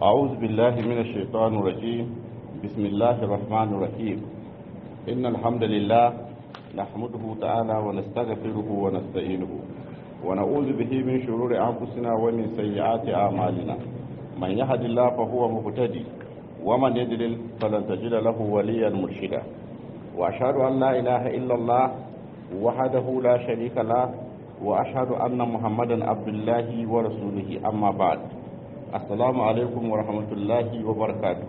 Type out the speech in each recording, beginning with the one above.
أعوذ بالله من الشيطان الرجيم بسم الله الرحمن الرحيم إن الحمد لله نحمده تعالى ونستغفره ونستعينه ونعوذ به من شرور أنفسنا ومن سيئات أعمالنا من يهد الله فهو مهتدي ومن يضلل فلن تجد له وليا مرشدا وأشهد أن لا إله إلا الله وحده لا شريك له وأشهد أن محمدا عبد الله ورسوله أما بعد السلام عليكم ورحمة الله وبركاته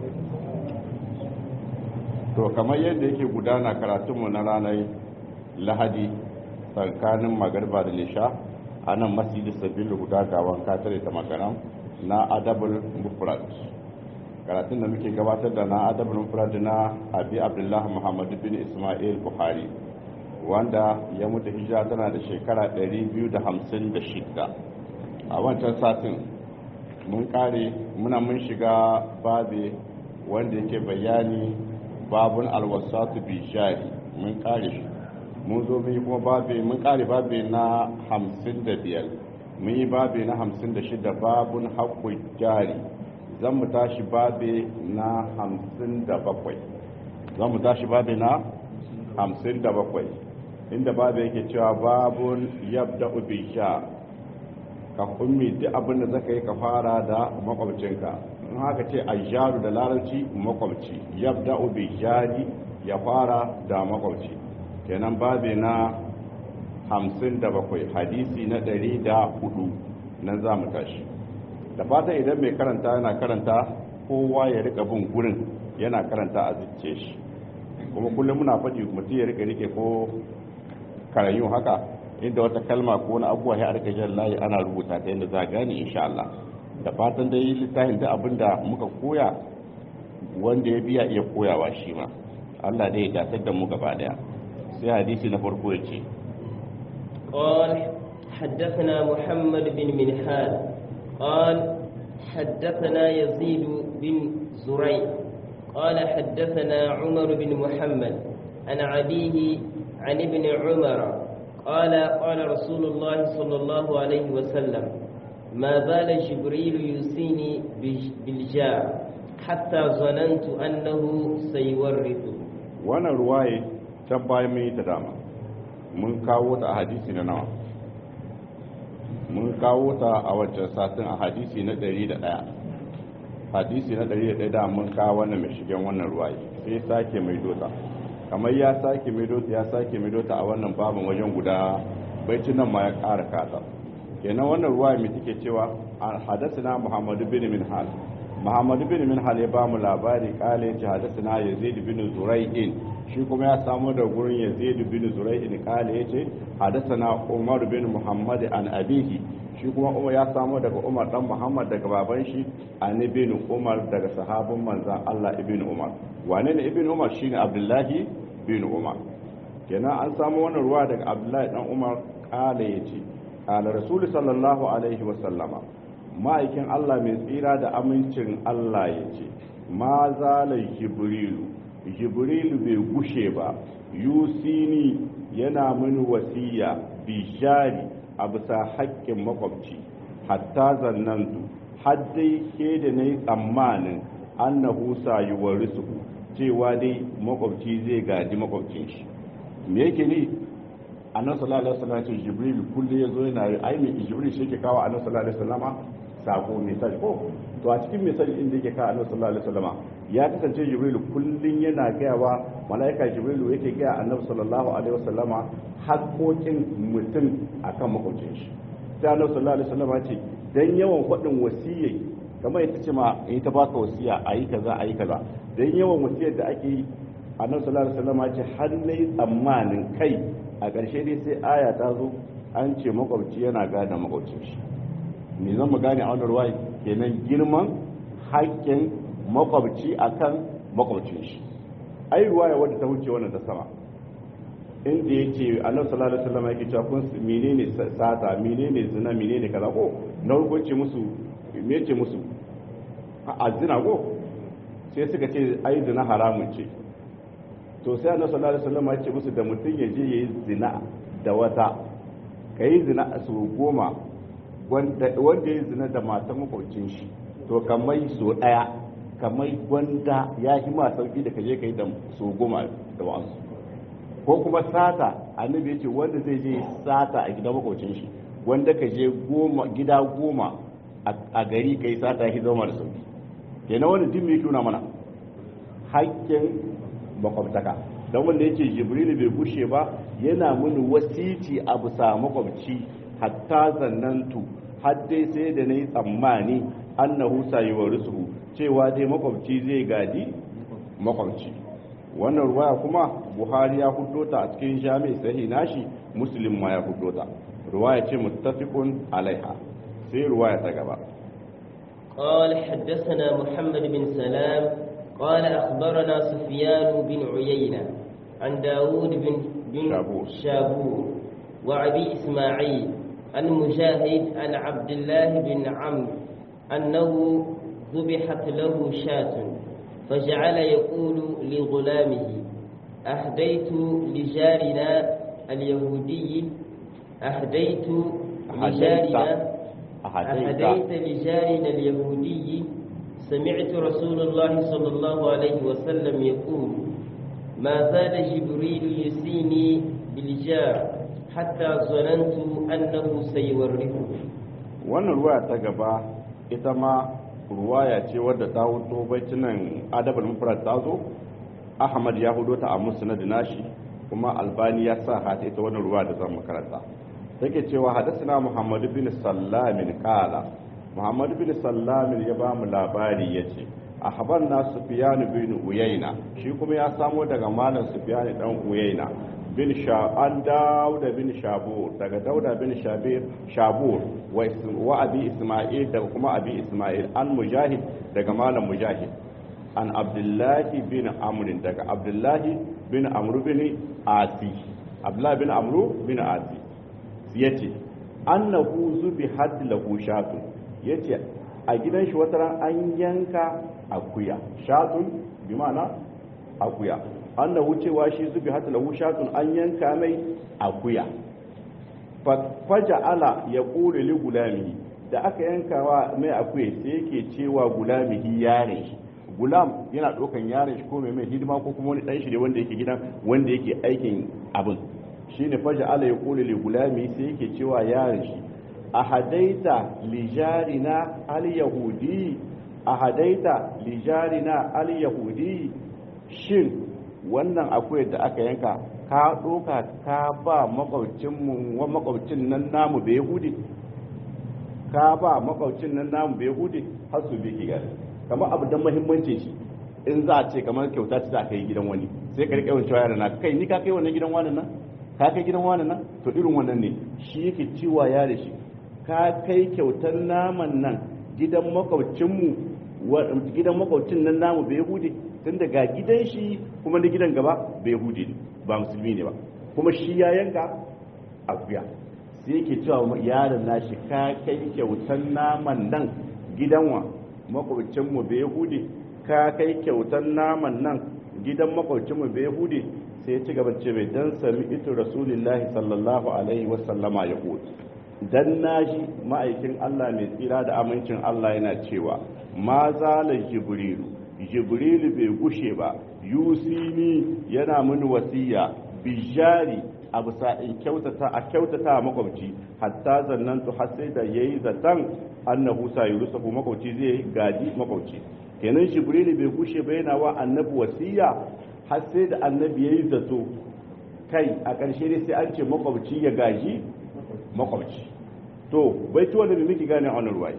to kamar yadda yake gudana karatunmu na ranar lahadi tsakanin magarba da nisha a nan masjidi sabbin guda gawan katare ta makaram na adabul mufrad karatun da muke gabatar da na adabul mufrad na abi abdullahi muhammad bin ismail buhari wanda ya mutu hijira tana da shekara 256 a wancan satin mun kare muna mun shiga babe wanda yake bayani babun alwasatu bi shari mun kare shi mun zo mun yi kuma babe mun kare babe na 55 mun yi babe na 56 babun haƙƙun jari zan mu tashi babe na 57 zan mu tashi babe na 57 inda babu yake cewa babun yabda bi sha ka ummi duk abin da zaka yi ka fara da makwabcinka in haka ce ayyaru da larabci makwabci yabda bi jari ya fara da makwabci kenan babe na 57 hadisi na 104 nan za mu tashi da fata idan mai karanta yana karanta kowa ya rika bin gurin yana karanta a zuciye shi kuma kullum muna faɗi mutum ya rika rike ko karayu haka inda wata kalma ko wani abuwa ya arka jan layi ana rubuta ta yadda za a gane insha Allah da fatan dai littafin da abinda muka koya wanda ya biya iya koyawa shi ma Allah dai ya datar da mu gaba daya sai hadisi na farko ya ce قال حدثنا محمد بن منهال قال حدثنا يزيد بن زريع قال حدثنا عمر بن محمد عن عبيه عن ابن عمر قال قال رسول الله صلى الله عليه وسلم ما زال جبريل يوصيني بالجار حتى ظننت أنه سيورث وانا رواية تباي مي تداما mun kawo ta a hadisi na nawa mun kawo ta a wancan satin a hadisi na 101 hadisi na 101 da mun kawo wannan mai shigen wannan ruwaye sai sake mai dota kamar ya sake medota ya sake medota a wannan babin wajen guda baicin nan ma ya ƙara kasa kenan wannan ruwa mai take cewa hadasina muhammadu bin minhal muhammadu bin minhal ya bamu labari kale ce hadasina yazid bin zurai'in shi kuma ya samu da gurin yazid bin zurai'in kale ya ce hadasina umar bin muhammad an abihi shi kuma umar ya samu daga umar dan muhammad daga baban shi an ibn umar daga sahabin manzan allah ibn umar wane ne ibn umar shine abdullahi bin umar kenan an samu wannan ruwa daga abdullahi dan umar kala yace kala rasul sallallahu alaihi wa sallama ma'aikin allah mai tsira da amincin allah yace ma zala jibrilu jibrilu bai gushe ba yusini yana mini wasiya bishari a bisa haƙƙin makwabci hatta zannantu har dai ke da na yi tsammanin annahu sayuwar su cewa dai makwabci zai gaji makwabcin shi me yake ni annabi sallallahu alaihi wasallam jibril kullu yazo yana ai me jibril shi ke kawo annabi sallallahu alaihi wasallam sako message ko to a cikin message din da yake kawo annabi sallallahu alaihi wasallam ya kasance jibril kullun yana gayawa malaika jibril yake gaya annabi sallallahu alaihi wasallam haƙoƙin mutum akan makwabcin shi sai annabi sallallahu alaihi wasallam ce dan yawan faɗin wasiyyai kamar ita ce ma in ta baka wasiya a yi kaza a yi kaza dan yawan wasiyar da ake yi annabi sallallahu alaihi wasallam ce har nayi tsammanin kai a ƙarshe dai sai aya ta zo an ce makwabci yana gane makwabcin shi me zan mu gane a wannan ruwaya kenan girman haƙƙin makwabci akan makwabcin shi ai ruwaya wadda ta wuce wannan ta sama inda yake annabi sallallahu alaihi wasallam yake cewa kun menene sata menene zina menene kaza ko na hukunci musu me yace musu a zina ko sai suka ce ai zina haramun ce to sai annabi sallallahu alaihi wasallam ya ce musu da mutum ya je yayi zina da wata kai zina a su goma wanda ya zina da matan makwabcin shi to kamar so daya kamar gwanda ya yi ma sauki da kaje kai da so goma da wasu ko kuma sata annabi ya ce wanda zai je sata a gidan makocin shi wanda ka je goma gida goma a gari kai sata ya zama da sauki kenan wani din mai tuna mana hakkin makwabtaka don wanda yake jibrilu bai bushe ba yana mini wasiti a bisa makwabci hatta zannantu har dai sai da na yi tsammani annahu sayuwa rusuhu cewa dai makwabci zai gadi makwabci wannan ruwaya kuma buhari ya hudo ta a cikin jami'i sahi nashi muslim ma ya hudo ta ruwaya ce muttafiqun alaiha sai ruwaya ta gaba قال حدثنا محمد بن سلام قال أخبرنا سفيان بن عيينة عن داود بن, بن شابور. شابور وعبي إسماعيل عن مجاهد عن عبد الله بن عمرو أنه ذبحت له شاة فجعل يقول لغلامه أهديت لجارنا اليهودي أهديت لجارنا أهديت أهديت لجارنا اليهودي سمعت رسول الله صلى الله عليه وسلم يقول ما زال جبريل يسيني بالجار حتى ظننت أنه سيورثه wannan ruwaya ta gaba ita ma ruwaya ce wadda ta hudo bacin nan adabul mufrad ta zo ahmad ya hudo ta a musnad nashi kuma albani ya sa hata ita wannan ruwaya da zan makaranta take cewa hadathana muhammad bin sallamin qala muhammad bin sallamin ya ba mu labari yace ahbarna sufyan bin uyayna shi kuma ya samo daga malam sufyan dan uyayna bin an dauda bin shabur daga dauda bin shabir shabur wa abi isma'il daga kuma abi isma'il an mujahid daga malam mujahid an abdullahi bin amr daga abdullahi bin amr bin asi abdullahi bin amr bin asi yace annahu zubi had lahu shatun yace a gidan shi wata ran an yanka akuya shatun bi ma'ana akuya annahu cewa shi zubi hata lahu shatun an yanka mai akuya faja'ala ya kore li gulamihi da aka yanka wa mai akuya sai yake cewa gulamihi yare shi gulam yana ɗaukan yaren shi ko mai mai hidima ko kuma wani ɗan shi ne wanda yake gidan wanda yake aikin abin shine faja'ala ya kore li gulamihi sai yake cewa yaren shi a hadaita lijarina al-yahudi a hadaita lijarina al-yahudi shin wannan akwai da aka yanka ka ɗoka ka ba makwabcinmu wa makwabcin nan namu bai hude ka ba makwabcin nan namu bai hude har su bi ki gari kamar abu don mahimmancin shi in za a ce kamar kyauta ce za ka yi gidan wani sai ka riƙe yawan cewa yana kai ni ka kai wannan gidan wani nan ka kai gidan wani nan to irin wannan ne shi yake ciwa ya da shi ka kai kyautar naman nan gidan makwabcinmu gidan makwabcin nan namu bai hude tun daga gidan shi kuma na gidan gaba bai hude ne ba musulmi ne ba kuma shi ya yanka akuya sai yake cewa yaron nashi ka kai kyautar naman nan gidan wa makwabcinmu bai hude ka kai kyautar naman nan gidan makwabcinmu bai hude sai ya ci gaba ce mai dan sami ito rasulullahi sallallahu alaihi wasallama ya hude dan naji ma'aikin Allah mai tsira da amincin Allah yana cewa ma zala jibrilu jibrilu bai gushe ba yusini yana mini wasiya bijari a bisa in kyautata a kyautata a makwabci hatta zannantu har sai da yayi zatan annahu sayurusahu makwabci zai gaji makwabci kenan jibrilu bai gushe ba yana wa annabi wasiya har sai da annabi yayi zato kai a ƙarshe dai sai an ce makwabci ya gaji makwabci to bai ci wanda bai miki gane a wani ruwaye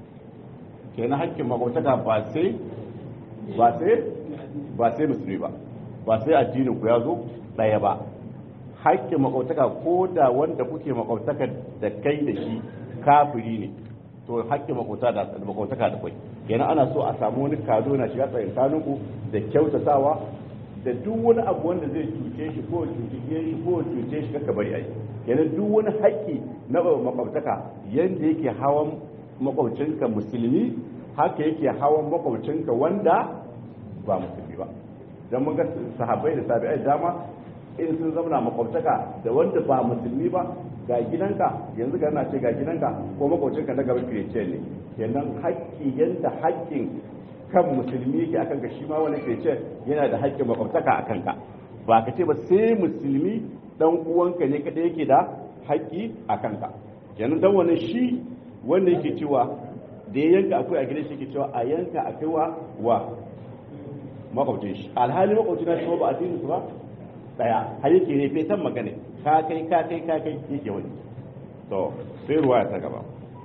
kenan hakkin makwabtaka ba sai ba sai ba sai musulmi ba ba sai addinin ku ya zo ɗaya ba hakkin makwabtaka ko da wanda kuke makwabtaka da kai da shi kafiri ne to hakkin makwabtaka da makwabtaka da kai kenan ana so a samu wani kado na shiga tsayin ku da kyautatawa da duk wani abu wanda zai cuce shi ko cuce shi ko cuce shi kaka bari ai kenan duk wani haƙƙi na makwabtaka yanda yake hawan makwabcinka musulmi haka yake hawan makwabcinka wanda ba musulmi ba don mun ga sahabbai da tabi'ai dama in sun zama makwabtaka da wanda ba musulmi ba ga gidanka yanzu ga na ce ga gidanka ko makocinka na gaban kirecen ne kenan haƙƙi yanda haƙƙin kan musulmi yake akan ka shi ma wani kirecen yana da haƙƙin makwabtaka a kanka ba ka ce ba sai musulmi dan uwanka ne kada yake da haƙƙi a kanka kenan dan wani shi wanda yake cewa da ya yanka akwai a gidan shi ke cewa a yanka a kaiwa wa makwabcin shi alhali makwabcin na shi ba a dinin su ba daya har yake ne fetan magana ka kai ka kai ka kai yake wani to sai ruwa ta gaba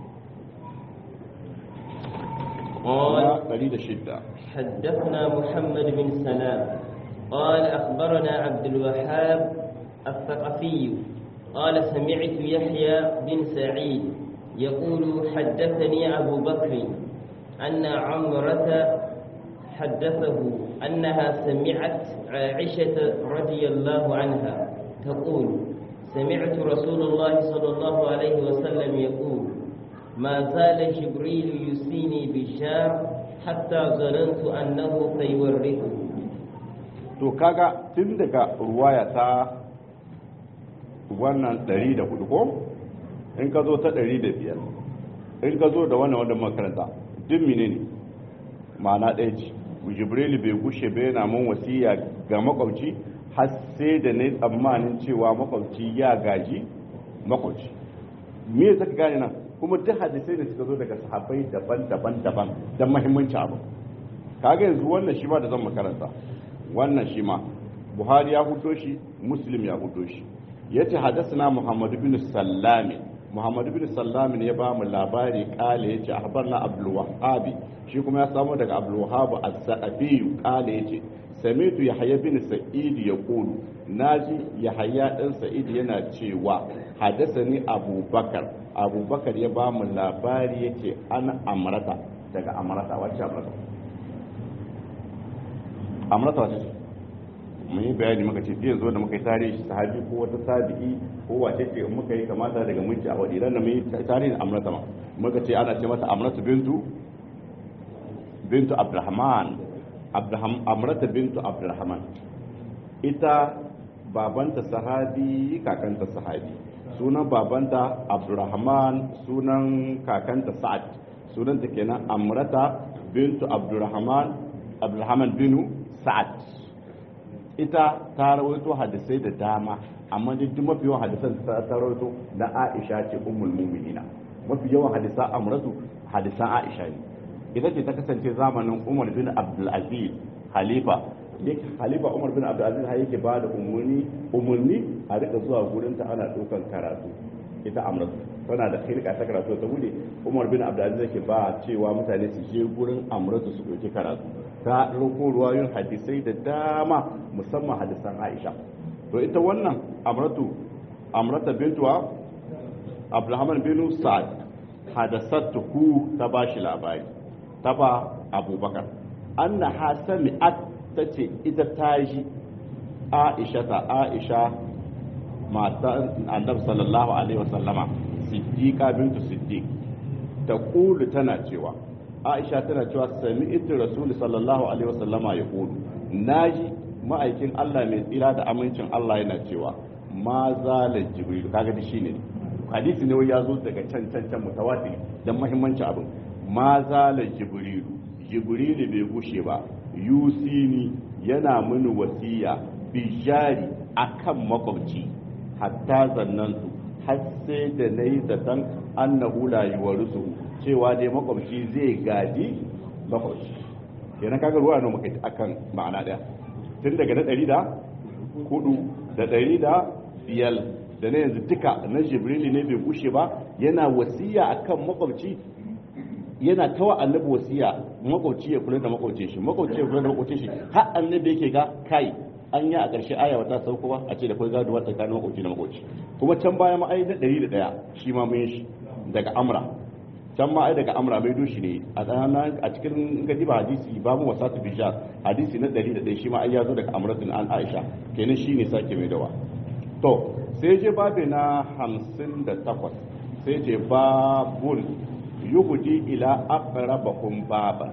قال قال شدة حدثنا محمد بن سلام قال أخبرنا عبد الوهاب الثقفي قال سمعت يحيى بن سعيد يقول حدثني أبو بكر أن عمرة حدثه أنها سمعت عائشة رضي الله عنها تقول سمعت رسول الله صلى الله عليه وسلم يقول ما زال جبريل يسيني بالشار حتى ظننت أنه سيورثه to kaga tun daga ruwaya ta wannan 104 ko in ka zo ta 105 in ka zo da wannan wanda makaranta duk menene ma'ana ɗaya ce jibrilu bai gushe bai yana mun wasiya ga makwabci har sai da na tsammanin cewa makwabci ya gaji makwabci me zaka gane nan kuma duk hadisai da suka zo daga sahabbai daban-daban daban don mahimmanci abu kaga yanzu wannan shi ma da zan makaranta wannan shi ma buhari ya hudo shi muslim ya hudo shi yace hadathana muhammad bin sallami muhammad bin sallami ne ya ba mu labari kale yace akhbarna abdul wahhabi shi kuma ya samu daga abdul wahhab as-sa'afi kale yace samitu yahya bin sa'id yaqulu naji yahya dan sa'id yana cewa hadathani abubakar abubakar ya ba mu labari yace an amrata daga amrata wacce amrata amrata wacce ce mun yi bayani muka ce zai zo da muka yi tarihi sahabi ko wata tabi'i ko wace ce muka yi kamata daga mulki a wadi ranar mun yi tarihin amrata ma muka ce ana ce mata amrata bintu bintu abdurrahman amrata bintu abdurrahman ita babanta sahabi kakanta sahabi sunan babanta abdurrahman sunan kakanta sa'ad sunanta kenan amrata bintu abdurrahman abdurrahman binu sa'ad ita ta rawaito hadisai da dama amma duk mafi yawan hadisan ta rawaito na Aisha ce ummul mu'minina mafi yawan hadisan amratu hadisan Aisha ne ita ce ta kasance zamanin Umar bin Abdul Aziz halifa yake halifa Umar bin Abdul Aziz har yake bada umurni umurni a rika zuwa gurin ta ana daukan karatu ita amratu tana da khilqa ta karatu ta bude Umar bin Abdul Aziz yake ba cewa mutane su je gurin amratu su dauki karatu ta ɗauko ruwayoyin hadisai da dama musamman hadisan aisha to ita wannan amratu amrata bintuwa abdulhaman binu sa'ad hadasattu ku ta ba shi labari ta ba abubakar anna hasami at ta ce ita ta ji aisha ta aisha mata annabi sallallahu alaihi wasallama siddiqa bintu siddiq ta kulu tana cewa aisha tana cewa sami itin rasul sallallahu alaihi wasallama ya kudu naji ma'aikin Allah mai tsira da amincin Allah yana cewa ma zala jibril kaga da shine hadisi ne ya zo daga can can can mutawatir dan muhimmancin abin ma zala jibril jibril bai gushe ba yusini yana mini wasiya bijari akan makwabci hatta zannantu har sai da nayi zaton annahu la yuwarisu cewa dai makwabci zai gadi makwabci kenan kaga ruwa ne muka akan ma'ana daya tun daga na ɗari da hudu da ɗari da biyar da na yanzu duka na jibrili ne bai gushe ba yana wasiya akan makwabci yana tawa annabi wasiya makwabci ya kula da makwabcin shi makwabci ya kula da makwabcin shi har annabi yake ga kai an yi a ƙarshe aya wata sauko ba a ce da kai gaduwa tsakanin makwabci da makwabci kuma can baya ma ai na ɗari da ɗaya shi ma mun shi daga amra can ma ai daga amra mai dushi ne a tsananin a cikin gadi ba hadisi babu wasatu bijar hadisi na 101 shi ma ai ya zo daga amratun an aisha kenan shi ne sake mai dawa to sai je babe na 58 sai je babun yuhudi ila aqrabakum baba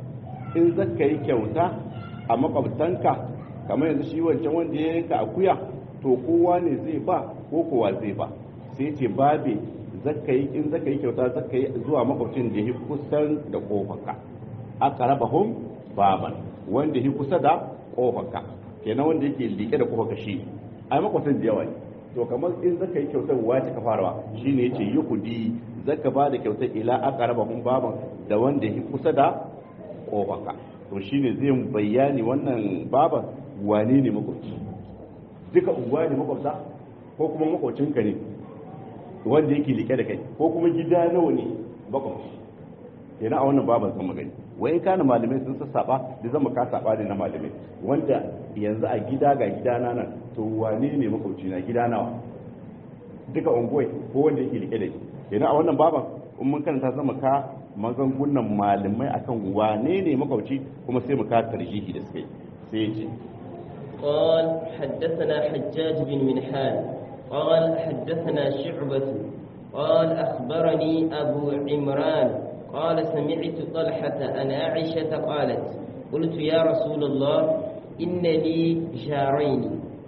in zaka yi kyauta a makwabtanka kamar yanzu shi wancan wanda ya yanka akuya to kowa ne zai ba ko kowa zai ba sai ce babe zaka yi in zaka yi kyauta zaka yi zuwa makwabcin da ya kusan da kofarka aqrabahum baban wanda ya kusa da kofarka kenan wanda yake liƙe da kofarka shi ai makwabcin da yawa ne to kamar in zaka yi kyautar wace ka farawa shine yace yukudi zaka ba da kyautar ila aqrabahum baban da wanda ya kusa da kofarka to shine zai bayani wannan baban wane ne makwabci duka unguwa ne makwabta ko kuma makwabcinka ne wanda yake liƙe da kai ko kuma gida nawa ne makwabci yana a wannan baban zan magani wai kana malamai sun sassaba da zama ka saba ne na malamai wanda yanzu a gida ga gida na nan to wane ne makwabci na gida nawa duka unguwai ko wanda yake liƙe da shi yana a wannan baban in mun karanta zama ka magangunan malamai akan wane ne makwabci kuma sai mu ka tarjihi da suka yi sai ya ce قال حدثنا حجاج بن منحال قال حدثنا شعبة قال أخبرني أبو عمران قال سمعت طلحة أن عائشة قالت قلت يا رسول الله إن لي جارين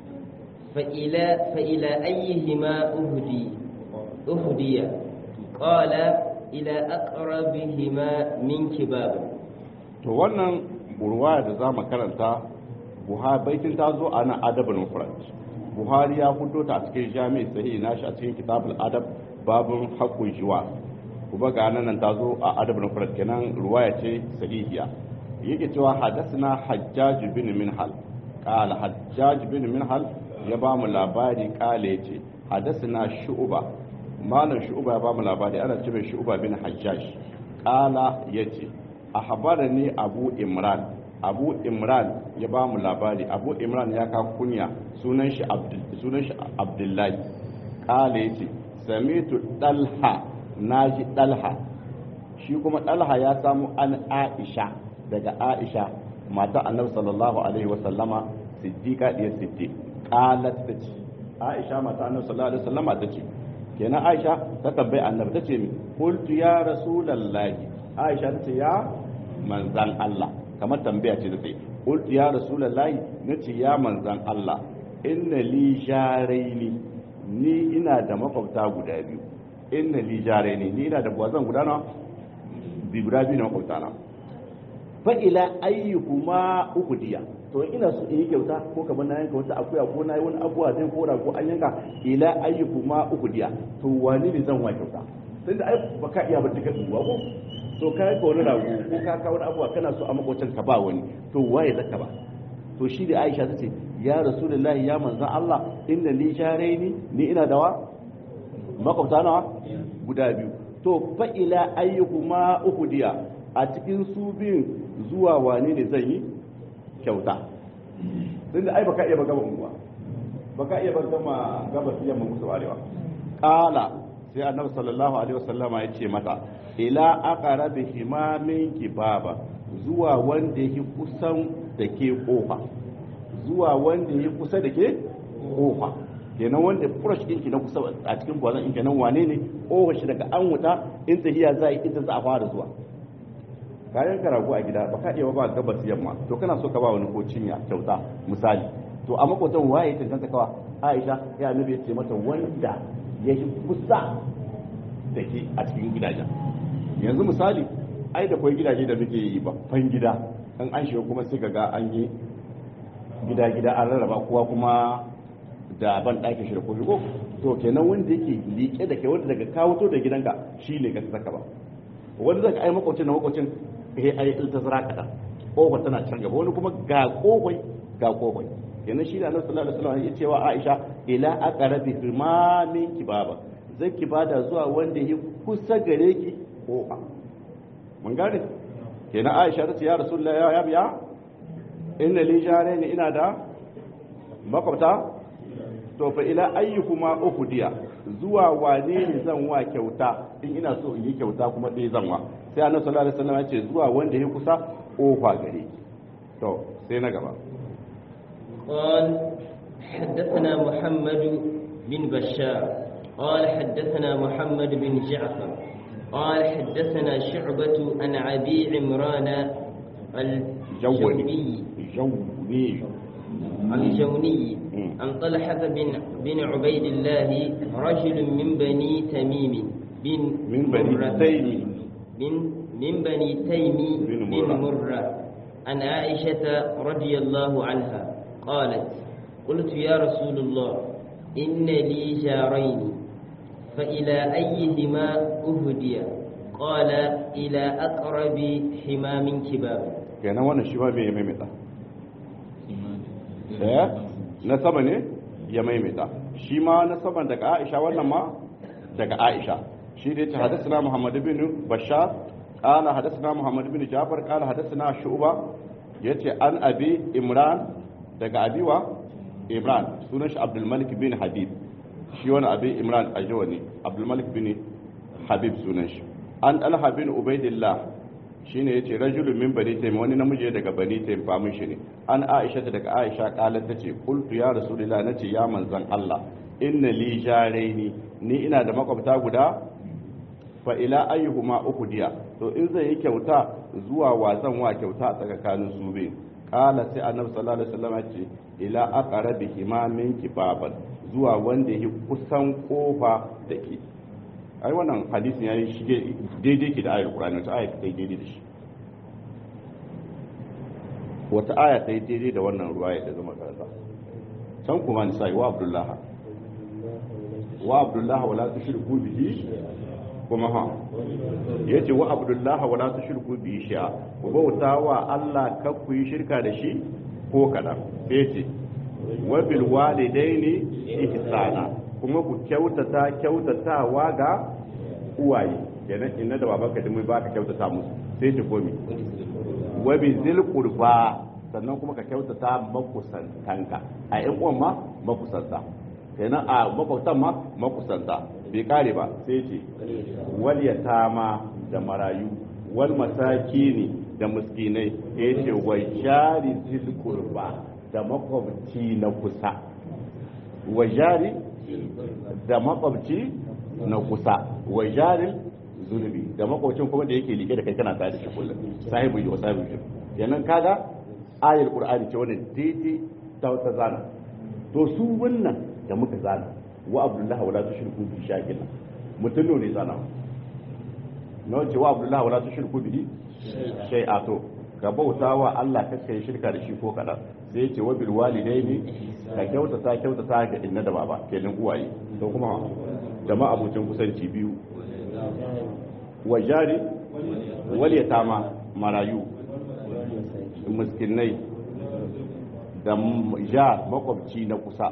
فإلى, فإلى أيهما أهدي أهدي قال إلى أقربهما منك بابا to wannan burwa da za mu karanta buhari baitin ta zo a nan adabin mufrad buhari ya fito ta a cikin jami'i sahihi nashi a cikin kitabul adab babun haqqul jiwa kuma ga nan ta zo a adabin mufrad kenan ruwaya ce sahihiya yake cewa hadathna hajjaj bin minhal qala hajjaj bin minhal ya ba mu labari kale yace hadathna shu'ba malam shu'ba ya ba mu labari ana cewa shu'ba bin hajjaj qala yace ahbarani abu imran abu imran ya ba mu labari abu imran ya ka kunya sunan shi sunan shi abdullahi kala yace samitu dalha naji dalha shi kuma dalha ya samu an aisha daga aisha mata annabi sallallahu alaihi wasallama siddiqa diyar siddiq qalat tace aisha mata annabi sallallahu alaihi wasallama tace kenan aisha ta tambayi annabi tace mi qultu ya rasulullahi aisha tace ya manzan Allah kamar tambaya ce da sai qultu ya rasulullahi nace ya manzan Allah inna li jaraini ni ina da makwabta guda biyu inna li jaraini ni ina da buwazan guda na bi guda biyu na makwabta na fa ila ayyuhuma uqdiya to ina so in yi kyauta ko kamar na yanka wata akuya ko na yi wani abuwa zai kora ko an yanka ila ayyuhuma uqdiya to wani ne zan wa kyauta tunda ai baka iya ba duka duwa ko to ka ka wani rago ko ka ka wani abuwa kana so a makwacin ka ba wani to waye zaka ba to shi da Aisha tace ya rasulullahi ya manzon Allah inda li jaraini ni ina dawa makwabta nawa guda biyu to fa ila ayyuhuma uqdiya a cikin su biyun zuwa wane ne zan yi kyauta tunda ai baka iya ba gaba unguwa baka iya ba gama gaba yamma musu arewa qala sai annabi sallallahu alaihi wasallama ya ce mata ila aqrabi himamin kibaba zuwa wanda yake kusan da ke kofa zuwa wanda yake kusa da ke kofa kenan wanda fresh din ki na kusa a cikin gwazan in kenan wane ne kofa shi daga an wuta in tahiya za yi ita za a fara zuwa kayan karago a gida baka iya ba gabas yamma to kana so ka ba wani ko cinya kyauta misali to a makotan waye tantance kawa Aisha ya annabi ya ce mata wanda ya yi kusa da ke a cikin gidajen yanzu misali ai da kwai gidaje da muke yi babban gida in an shiga kuma sai ga an yi gida-gida an rarraba kowa kuma da ban ɗakin shi da kofi ko to kenan wanda yake liƙe da kai wanda daga kawo to da gidanka shi ne ka saka ba wanda zaka ai makwacin na makwacin eh ai iltazara kada kofa tana can gaba wani kuma ga kofai ga kofai kenan shi da annabi sallallahu alaihi wasallam ya cewa Aisha ila aqrabi himamin kibaba zai ki bada zuwa wanda ya kusa gare ki kofa mun gane kenan Aisha ta ce ya Rasulullah ya ya biya inna li jaraini ina da makwabta to fa ila ayyukuma ukhdiya zuwa wane ne zan wa kyauta in ina so in yi kyauta kuma dai zan wa sai annabi sallallahu alaihi wasallam ya ce zuwa wanda ya kusa kofa gare to sai na gaba قال حدثنا محمد بن بشار قال حدثنا محمد بن جعفر قال حدثنا شعبة عن أبي عمران الجوبي jawni الجوني عن طلحة بن بن عبيد الله رجل من بني تميم بن من بني مرة تيم. من من بني تيم بن بن مرة. مرة عن عائشة رضي الله عنها قالت قلت يا رسول الله إن لي جارين فإلى أيهما أهدي قال إلى أقرب حمام كباب kenan wannan shi ma bai ya maimaita eh na sama ne ya maimaita shi ma na saman daga Aisha wannan ma daga Aisha shi da yace hadathana Muhammad ibn Bashar qala hadathana Muhammad ibn Jafar qala hadathana Shu'ba yace an abi Imran daga abiwa Imran sunan shi Abdul Malik bin Habib shi wani abi Imran ajawa ne Abdul Malik bin Habib sunan shi an Talha bin Ubaidillah shine yace rajulun min bani taym wani namiji daga bani taym famin shi ne an aisha ta daga aisha qalat tace qultu ya rasulullah nace ya manzon Allah inna li jaraini ni ina da makwabta guda fa ila ayyuhuma uhdiya to in zai yi kyauta zuwa wa zan wa kyauta a tsakanin su biyu qala sai annabi sallallahu alaihi wasallam ce ila aqrabihima min kibaban zuwa wanda yake kusan kofa dake ai wannan hadisin yayi shige daidai ke da ayar Qur'ani wata aya ta yi daidai da shi wata aya ta yi daidai da wannan ruwa ya zama karanta can kuma ni sai wa Abdullah wa Abdullah wala tushriku bihi kuma ha yace wa Abdullah wala tushriku bihi shay'a ku bauta wa Allah kar ku yi shirka da shi ko kadan sai yace wa bil walidaini ihsana kuma ku kyautata kyautatawa ga uwaye kenan inna da babanka da mai baka kyautata musu sai ta komi wa bi zil qurba sannan kuma ka kyautata makusantanka a yan uwan ma makusanta kenan a makwabtan ma makusanta bai kare ba sai ce wal yatama da marayu wal masakini da miskinai ya ce wa jari zil qurba da makwabci na kusa wa jari da makwabci na kusa wa jarin zunubi da makwabcin kuma da yake like da kai kana tare da shi kullum sahibu yi wa sahibu yi yanan kaga ayar qur'ani ce wannan daidai ta wata zana to su wannan da muka zana wa abdullahi wala tushriku bi shay'in mutum ne zana na ce wa abdullahi wala tushriku bi shay'a to ka bauta wa Allah kaka yi shirka da shi ko kadan sai ya ce wa bil walidaini ka kyautata kyautata ga inna da baba kenan uwaye to kuma da ma abucin kusanci biyu wa jari wal yatama marayu miskinai da ja makwabci na kusa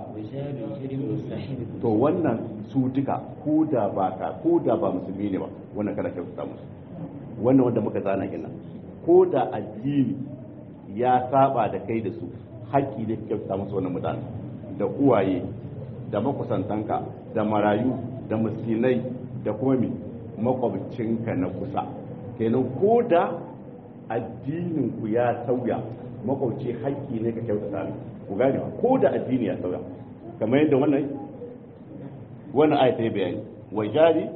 to wannan su duka ko da ba ka ko da ba musulmi ne ba wannan kada kyautata musu wannan wanda muka zana gina ko da addini ya saba da kai da su haƙƙi ne kyautata musu wannan mutane da uwaye da makusantanka da marayu da miskinai da kuma mi makwabcinka na kusa kenan ko da addinin ku ya sauya makwabci haƙƙi ne ka kyautata ne ku gane ko da addini ya sauya kamar yadda wannan wannan ayata ya bayani wa jari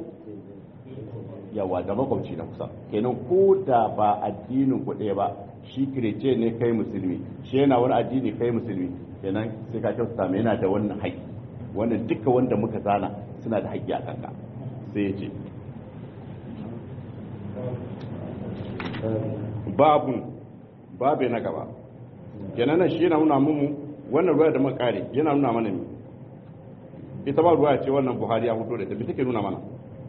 yawa da makwabci na kusa kenan ko da ba addinin ku ɗaya ba shi kirece ne kai musulmi shi yana wani addini kai musulmi kenan sai ka kyautata mai yana da wannan haƙƙi wannan duka wanda muka zana suna da haƙƙi a kanka sai ya ce babun babe na gaba kenan nan shi yana nuna mu wannan ruwa da muka kare yana nuna mana ne ita ba ruwa ce wannan buhari ya fito da ta bi take nuna mana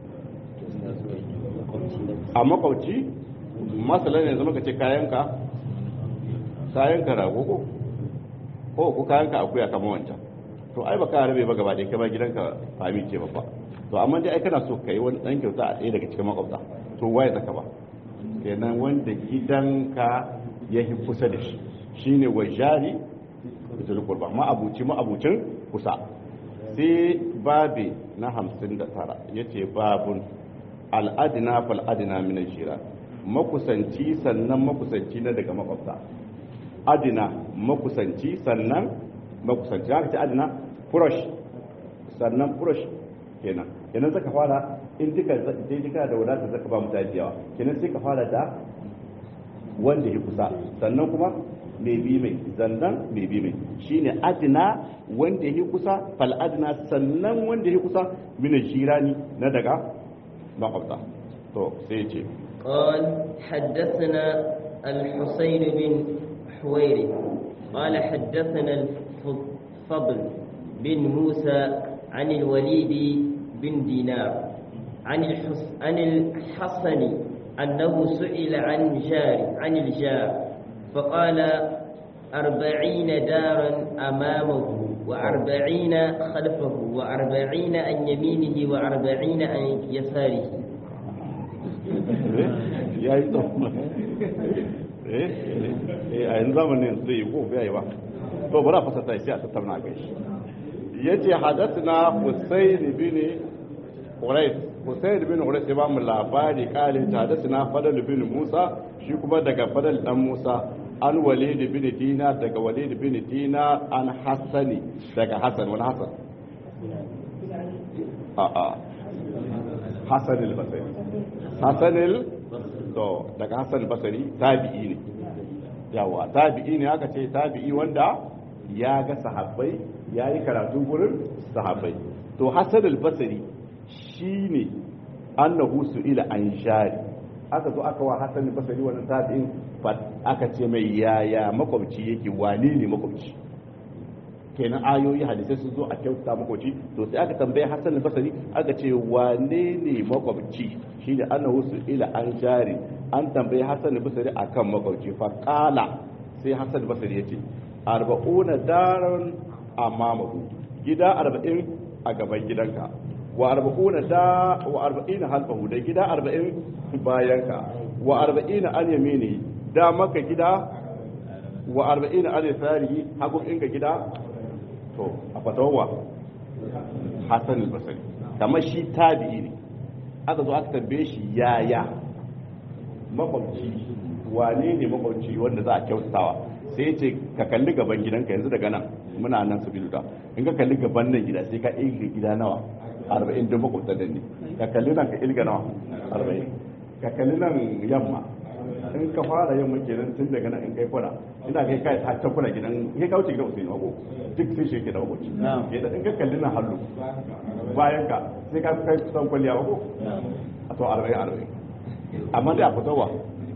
a makwauci masala ne zama ka ce kayanka kayanka rago ko ko ko kayanka akuya kamar wancan to ai baka rabe ba gaba da kai ba gidanka fami ce ba to amma dai ai kana so kai wani dan kyauta a ɗaya daga cikin makwabta to waye zaka ba kenan wanda gidanka ya yi kusa da shi shine wa jari bitul qurba ma abuci ma abucin kusa sai babi na 59 yace babun al'adina fal adina min al-jiran makusanci sannan makusanci na daga makwabta adina makusanci sannan makusanci haka ce adina furosh sannan furosh kenan kenan zaka fara in duka dai duka da wadatar zaka ba mutane da yawa kenan sai ka fara da wanda ya kusa sannan kuma mai bi mai zannan mai bi mai shine adna wanda yake kusa fal adna sannan wanda yake kusa min shirani na daga makwabta to sai ce قال حدثنا الحسين بن حويري قال حدثنا الفضل بن موسى عن الوليد بن دينار عن الحس عن الحسن أنه سئل عن جار عن الجار فقال أربعين دارا أمامه وأربعين خلفه وأربعين عن يمينه وأربعين عن يساره ya yi tsawon eh a yanzu zamanin zai yi ko bai ba to bari a fasata shi a tattauna kai ya ce hadathna husayn bin quraysh husayn bin quraysh ya ba mu labari kale ta hadathna fadl bin musa shi kuma daga fadl dan musa an walid bin dina daga walid bin dina an hasani daga hasan wani hasan a a hasan al-basri hasan al to daga hasan al-basri tabi'i ne yawa tabi'i ne aka ce tabi'i wanda ya ga sahabbai ya yi karatu gurin sahabbai to hasan al-basri shine annahu ila an shari aka zo aka wa hasan al-basri wannan tabi'in aka ce mai yaya makwabci yake wane ne makwabci kenan ayoyi hadisai sun zo a kyauta makwabci to sai aka tambaye hasan al-basri aka ce wane ne makwabci shine annahu ila an shari an tambaye hasan al-basri akan makwabci fa qala sai hasan al-basri yace arba'una daran amamahu gida arba'in a gaban gidanka wa arba'una da wa arba'ina halfahu da gida arba'in bayanka wa arba'ina an yamini da maka gida wa arba'ina an yasarihi hagun inka gida to a fatawa hasan al-basri kamar shi tabi'i ne aka zo aka tambaye shi yaya makwabci wane ne makwabci wanda za a kyautatawa sai ce ka kalli gaban gidanka yanzu daga nan muna nan su biluda in ka kalli gaban nan gida sai ka ilga gida nawa arba'in don makwabta da ne ka kalli nan ka ilga nawa arba'in ka kalli nan yamma in ka fara yamma kenan tun daga nan in kai kwana ina kai kai ta ta kwana gidan kai kauce gidan usaini mako duk sai shi yake da makwabci in ka kalli nan hallu bayan ka sai ka kai kusan kwalliya mako a to arba'in arba'in amma dai a fitowa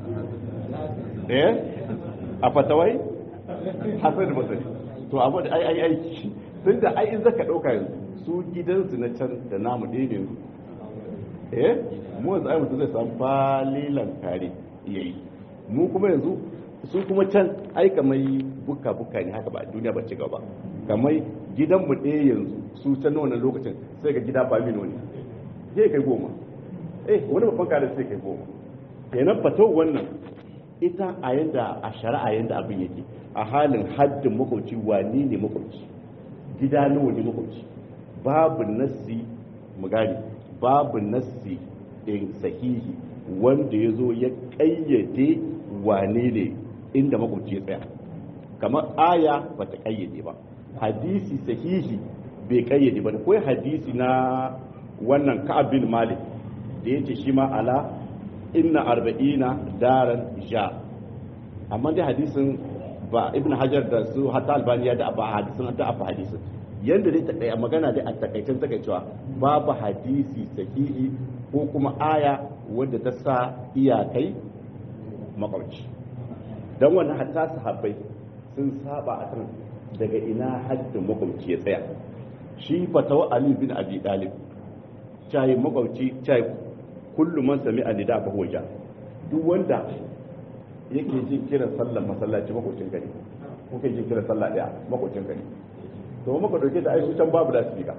eh a fatawai hasan basari to abu da ai ai aiki tun da ai in zaka dauka yanzu su gidansu na can da namu daidai yanzu eh mu yanzu ai mutum zai samu falilan kare yayi mu kuma yanzu su kuma can ai kamar buka buka ne haka ba duniya ba ci gaba kamar gidan mu ɗaya yanzu su can na wannan lokacin sai ga gida ba mino ne sai kai goma eh wani babban kare sai kai goma kenan fatau wannan ita a yanda a shari'a yanda abin yake a halin haddin makwabci wani ne makwabci gida nawa ne makwabci babu nassi mu gani babu nassi in sahihi wanda ya zo ya kayyade wane ne inda makwabci ya tsaya kamar aya ba ta kayyade ba hadisi sahihi bai kayyade ba akwai hadisi na wannan ka'ab bin malik da yace shi ma ala inna arba'ina daran sha amma dai hadisin ba ibn hajar da su hatta albaniya da ba hadisin da ba hadisin yanda dai takai magana dai a takaicen takaicewa babu hadisi sahihi ko kuma aya wanda ta sa iyakai makwabci dan wannan hatta sahabbai sun saba a kan daga ina haddin makwabci ya tsaya shi fatawa ali bin abi dalib cai makwabci cai kullum man sami a nida fa hoja duk wanda yake jin kiran sallar masallaci makocin gari ko kai jin kiran sallah daya makocin gari to maka dauke da aisu can babu da speaker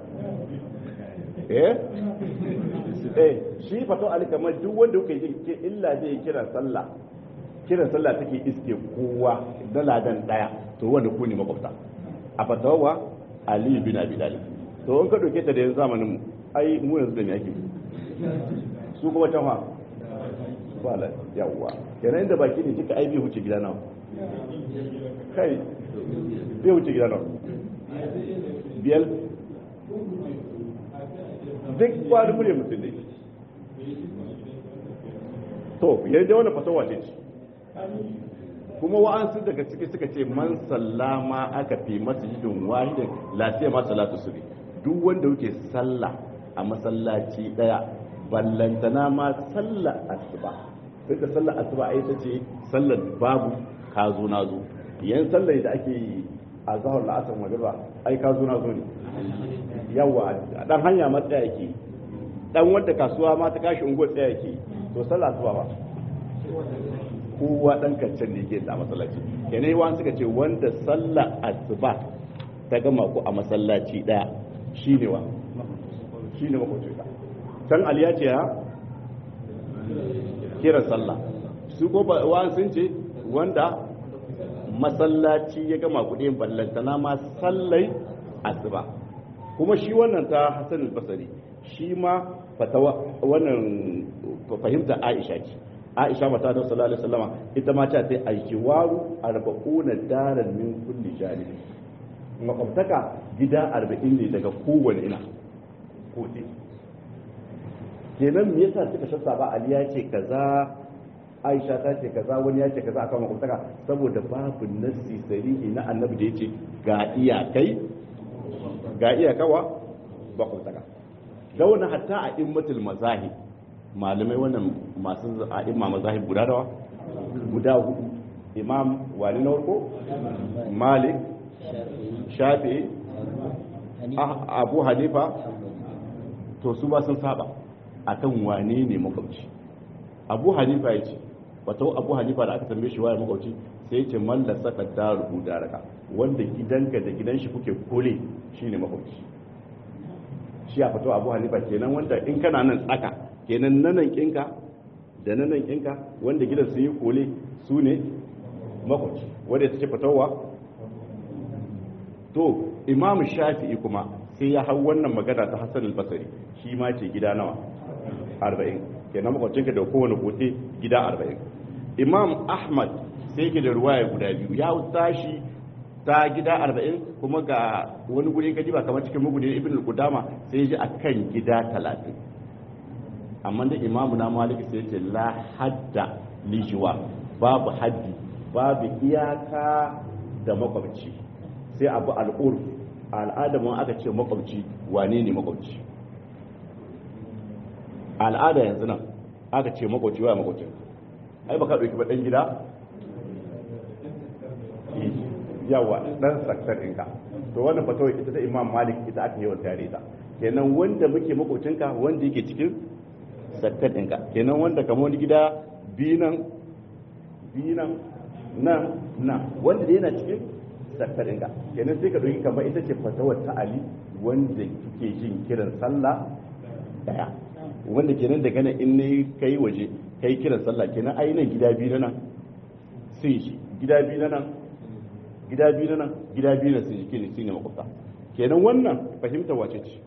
eh eh shi fato ali kamar duk wanda kuke jin ke illa zai kiran sallah kiran sallah take iske kowa da ladan daya to wanda ku ne makwabta a fatawa ali bin abi talib to in ka dauke ta da yanzu zamanin mu ai mu yanzu da me ake su kuma can fa ba la yawwa kenan inda baki ne kika ai bai wuce gida nawa kai bai wuce gida nawa biyar duk kwari murya mutum ne to yadda wani fasawa ce ce kuma wa'ansu daga ciki suka ce man sallama aka fi masjidin wahidin lafiya ma salatu subhi duk wanda yake sallah a masallaci daya ballantana ma sallar asuba sai da sallar asuba ai ta ce sallar babu ka zo na zo yan sallar da ake yi a zahar la'asar magriba ai ka zo na zo ne yawa dan hanya ma tsaya yake dan wanda kasuwa ma ta kashi ungo tsaya yake to sallar asuba ba kowa dan kancan ne ke da masallaci kenan yawan suka ce wanda sallar asuba ta gama ku a masallaci daya shine wa shine makwacin ka can aliya ce ha kiran sallah su ko ba wa sun ce wanda masallaci ya gama kuɗin ballantana ma sallai asuba kuma shi wannan ta Hassan al-Basri shi ma fatawa wannan fahimta Aisha ce Aisha mata da sallallahu alaihi wasallama ita ma ta sai aljiwaru arba'una daran min kulli janibi makwabtaka gida arba'in ne daga kowane ina ko kenan me yasa suka shassa ba Ali ya ce kaza Aisha ta ce kaza wani ya ce kaza akan makwabtaka saboda babu nassi sarihi na annabi da yace ga iyakai ga iyakawa makwabtaka da wannan hatta a immatul mazahib malamai wannan masu a'imma mazahib guda dawa guda hudu imam wani na farko malik shafi abu hanifa to su ba sun saba akan wane ne makwabci abu hanifa ya ce wata abu hanifa da aka tambaye shi waye makwabci sai ce man da saka daru daraka wanda gidanka da gidan shi kuke kole shine makwabci shi a fito abu hanifa kenan wanda in kana nan tsaka kenan nanan kinka da nanan kinka wanda gidan su yi kole su ne makwabci wanda ya ce fitowa to imamu shafi'i kuma sai ya hau wannan magana ta hassan al-basari shi ma ce gida nawa arba'in kenan makwabcinka da kowane kote gida arba'in imam ahmad sai ke da ruwaya guda biyu ya tashi ta gida arba'in kuma ga wani guri ka ba kamar cikin mugudin ibn al-qudama sai ji akan gida talatin amma da imamu na maliki sai ce la hadda lijiwa babu haddi babu iyaka da makwabci sai abu al'urf al'adamin aka ce makwabci wane ne makwabci al'ada yanzu nan aka ce makwabci wa makwabci ai baka ɗauki ba ɗan gida yawa ɗan saktar ɗinka to wannan fatawar ita ta imam malik ita aka yawan tare ta kenan wanda muke makwabcinka wanda yake cikin saktar ɗinka kenan wanda kamar wani gida binan binan nan nan wanda da yana cikin saktar ɗinka kenan sai ka ɗauki kamar ita ce fatawar ta ali wanda kike jin kiran sallah daya wanda kenan daga nan in ne kai waje kai kiran sallah kenan ai nan gida biyu na nan sun shi gida biyu na nan gida biyu na nan gida biyu na sun shi kenan shine makwabta kenan wannan fahimta wace ce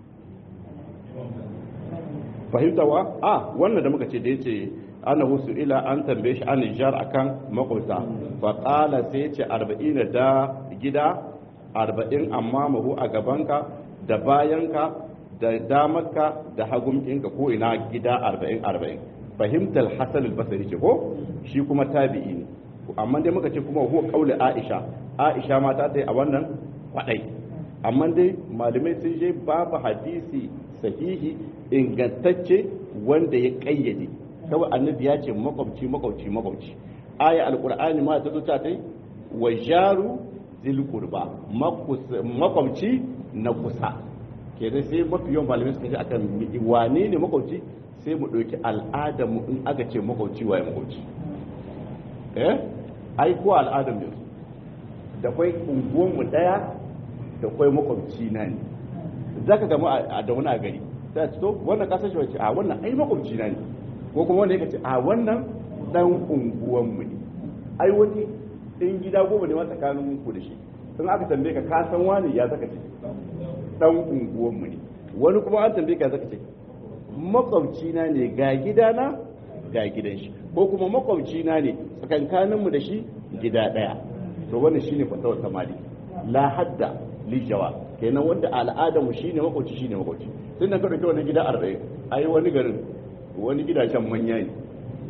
fahimta wa a wannan da muka ce da yace ana husu ila an tambaye shi an jar akan makwabta fa qala sai ce 40 da gida 40 amma mahu a gabanka da bayanka da damarka da hagun ɗinka ko ina gida 40 40 fahimtar hasan al-basri ce ko shi kuma tabi'i ne amma dai muka ce kuma huwa qauli aisha aisha ma ta tai a wannan kwadai amma dai malamai sun je babu hadisi sahihi ingantacce wanda ya kayyade kawai annabi ya ce makwabci makwabci makwabci aya alqur'ani ma ta zo ta tai wa jaru zil qurba makwabci na kusa kenan sai mafi yawan malamai suka ce akan wane ne makwabci sai mu ɗauki al'adar mu in aka ce makwabci waye makwabci eh ai ko al'adar mu da kwai unguwan mu daya da kwai makwabci na ne zaka ga mu a da wani a gari sai ce to wannan kasar shi wace a wannan ai makwabci na ne ko kuma wanda yake ce a wannan dan unguwan mu ne ai wani in gida goma ne ma tsakanin ku da shi in aka tambaye ka ka san wani ya zaka ce dan unguwan mu ne wani kuma an tambaye ka zaka ce makwabci na ne ga gidana ga gidan shi ko kuma makwabci na ne tsakankaninmu da shi gida daya to wannan shine fatawar ta mali la hadda li jawa kenan wanda al'adar mu shine makwabci shine makwabci tun da ka dauki wani gida 40 ai wani garin wani gidajen manya ne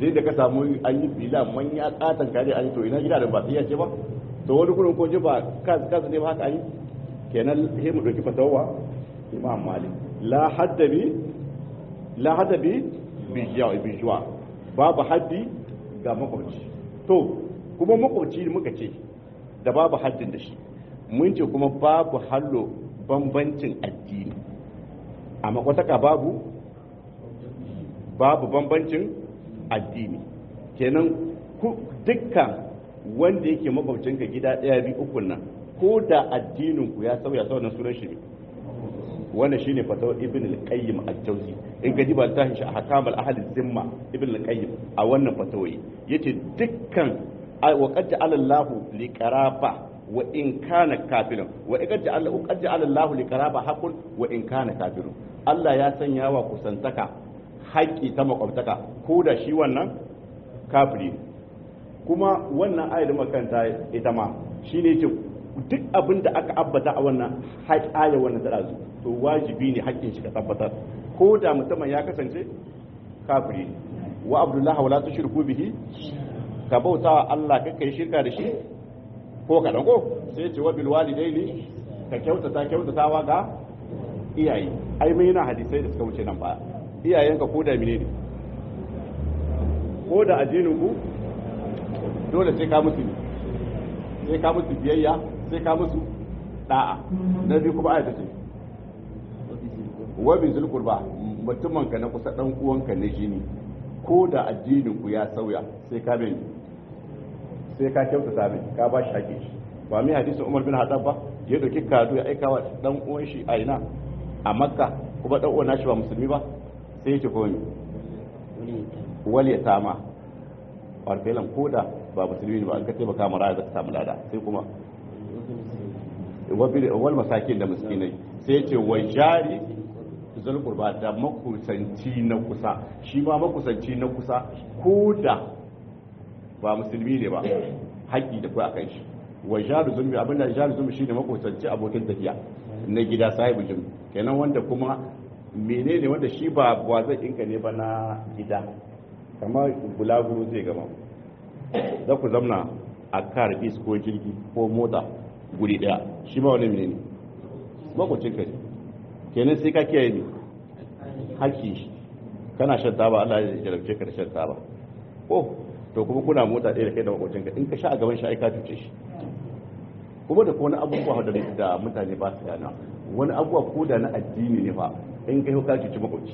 dai da ka samu an yi fila manya katon kare an yi to ina gida da ba sai ya ce ba to wani gurin ko ba kasu kasu ne ba haka yi kenan sai mu dauki fatawa imam malik la hadda bi la hadda bi bi juwa babu haddi ga makwabci to kuma makwabci muka ce da babu haddin da shi mun ce kuma babu hallo bambancin addini a makwataka babu babu bambancin addini kenan dukkan wanda yake makwabcinka gida ɗaya biyu ukun nan ko da addinin ku ya sauya sauran sunan shi ne wannan shine fatawar ibn al-qayyim al-jawzi in ka diba littafin shi ahkam al-ahl zimma ibn al-qayyim a wannan fatawoyi yace dukkan wa qad ja'ala Allah li qaraba wa in kana kafirun wa qad ja'ala qad ja'ala Allah li qaraba haqqun wa in kana kafirun Allah ya sanya wa kusantaka haƙƙi ta makwabtaka ko da shi wannan kafiri kuma wannan ayar makanta ita ma shine ce duk abin da aka abbata a wannan aya wannan tarazu to wajibi ne haƙƙin shi ka tabbatar ko da mutumin ya kasance kafiri wa abdullah wala tushriku bihi ka bauta Allah ka kai shirka da shi ko ka ko sai ce wa bil walidaini ka kyautata kyautatawa ga iyaye ai mai yana hadisai da suka wuce nan baya iyayenka ko da menene ko da addinin ku dole sai ka musu sai ka musu biyayya sai ka musu da'a na biyu kuma ayata ce wa bi zulqurba mutumin ka na kusa dan uwanka na jini ko da addinin ku ya sauya sai ka bin sai ka kyautata mai ka ba shi haƙi ba mai hadisin Umar bin Haddad ba ya dauki kado ya aika wa dan uwan shi a ina a Makka kuma dan uwan nashi ba musulmi ba sai yake komi wal yatama warfelan koda ba musulmi ne ba an ka taimaka mara za ka samu lada sai kuma wal masakin da miskinai sai ce wa jari zulqurba da makusanci na kusa shi ma makusanci na kusa ko da ba musulmi ne ba haƙƙi da kai akan shi wa jari zulmi abinda jari zulmi shine makusanci abokin tafiya na gida sahibu jin kenan wanda kuma menene wanda shi ba ba zai inka ne ba na gida kamar bulaguro zai gama za ku zamna a kar is ko jirgi ko mota guri daya shi ba wani menene makwacin ka kenan sai ka kiyaye ne haki kana shan taba Allah ya jarabce ka da shan taba ko to kuma kuna mota ɗaya da kai da makwacin ka in ka sha a gaban shi ai ka cuce shi kuma da wani abubuwa da da mutane ba su gana wani abubuwa ko da na addini ne fa in kai ka cuci makwabci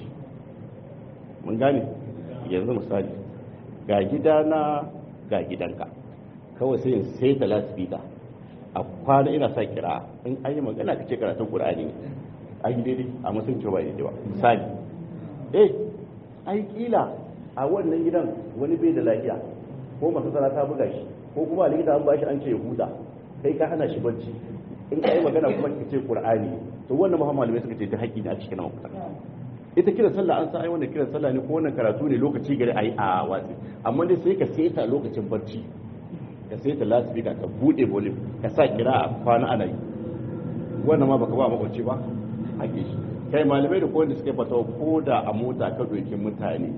mun gane yanzu misali ga gidana ga gidanka kawai sai in sai ta lasfita a kwana ina sa kira in an yi magana ka ce karatun qur'ani ne a yi daidai a musulunci ba daidai ba misali eh ai kila a wannan gidan wani bai da lafiya ko masu tsara ta buga shi ko kuma a likita an bashi an ce ya huta kai ka hana shi bacci in ka yi magana kuma ka ce qur'ani to wannan muhammadu mai suka ce ta haƙƙi ne a cikin mafuta ita kiran sallah an san ai wannan kiran sallah ne ko wannan karatu ne lokaci gari ai a watsi amma dai sai ka seta lokacin barci ka seta lasfika ka bude volume ka sa kira a kwana ana yi wannan ma baka ba makwabci ba haƙƙi shi kai malamai da kowanne suka fata ko da a mota ka doki mutane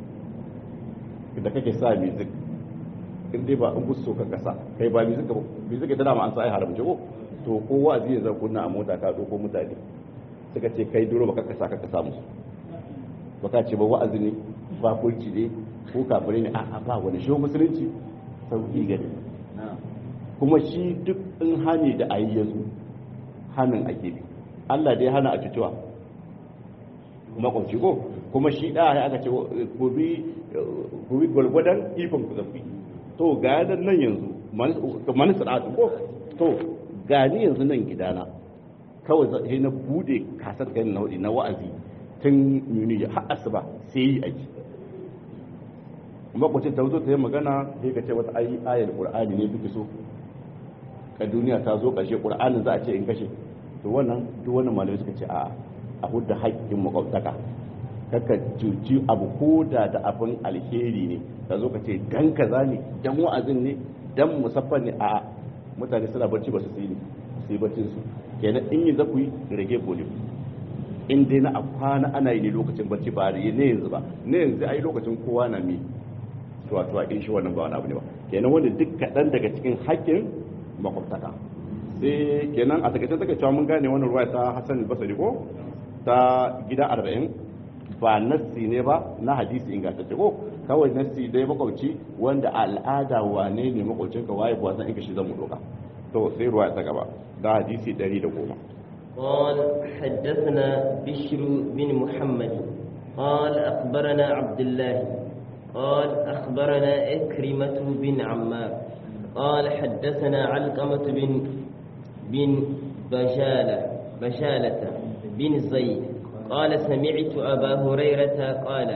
da kake sa music in dai ba in gusto ka kasa kai ba music ba music ita dama an sa ai haramce ko to kowa zai zai kunna a mota ka doko mutane suka ce kai duro baka kasa ka kasa musu baka ce ba wa'azi ne ba kulci ne ko kafirai ne a'a ba wani shi musulunci sauki gani kuma shi duk in hani da ayi yazo hanin ake bi Allah dai hana a cutuwa makwabci ko kuma shi da ya aka ce ku bi gwalgwadon ikon ku zafi to ga nan yanzu mani sana'atu ko to gani yanzu nan gidana kawai sai na bude kasar kai na na wa'azi tun yuni har asuba sai yi aiki makwacin ta zo ta yi magana sai ka ce wata ayi ayar qur'ani ne biki so ka duniya ta zo kashe qur'anin za a ce in kashe to wannan duk wannan malamai suka ce a a hudda haƙƙin makwabtaka kaka cuci abu ko da da abin alheri ne ka zo ka ce dan kaza ne dan wa'azin ne dan musaffan ne a mutane suna barci ba su sai ne sai barcin su kenan in yi zaku yi rage volume in dai na a kwana ana yi ne lokacin barci ba ne yanzu ba ne yanzu ai lokacin kowa na mi tuwa tuwa in shi wannan ba wani abu ne ba kenan wanda duk kaɗan daga cikin haƙƙin makwabtaka sai kenan a takaice take cewa mun gane wannan ruwa ta Hassan al-Basri ko ta gida 40 ba nassi ne ba na hadisi ingantacce ko kawai nassi dai makwabci wanda al'ada wane ne makwabcinka waye kuwa san in shi zan mu doka to sai ruwa ta gaba da hadisi 110 قال حدثنا بشر بن محمد قال أخبرنا عبد الله قال أخبرنا إكرمة بن عمار قال حدثنا علقمة بن بن بشالة بشالة بن زيد قال سمعت أبا هريرة قال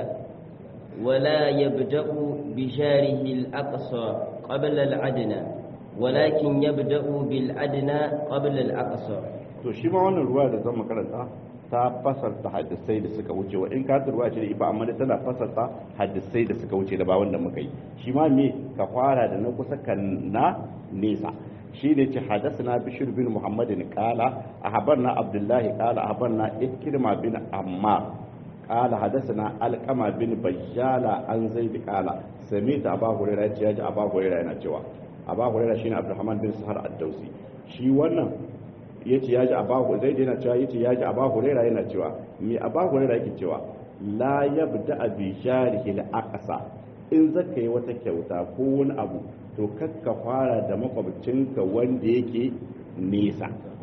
ولا يبدأ بجاره الأقصى قبل العدنى ولكن يبدأ بالأدنى قبل الأقصى to shi ma wannan ruwa da zan makaranta ta fasarta hadisai da suka wuce wa in ka ruwa ce da ifa amma tana fasarta hadisai da suka wuce da ba wanda muka yi shi ma me ka fara da na kusa kan na nesa shi ne ce hadasana bishir bin muhammadin kala a habarna abdullahi kala a habarna ikirma bin amma kala hadasana alkama bin bajjala an zai bi kala sami ta abu hurera ya ce ya ji abu hurera yana cewa abu hurera shine abdulrahman bin sahar ad-dausi shi wannan ya ce ya ji abahu zai yana cewa ya ce ya ji abahu rera yana cewa mai abahu rera yake cewa la yabda abi jarihi al-aqsa in zaka yi wata kyauta ko wani abu to kakka fara da makwabcinka wanda yake nesa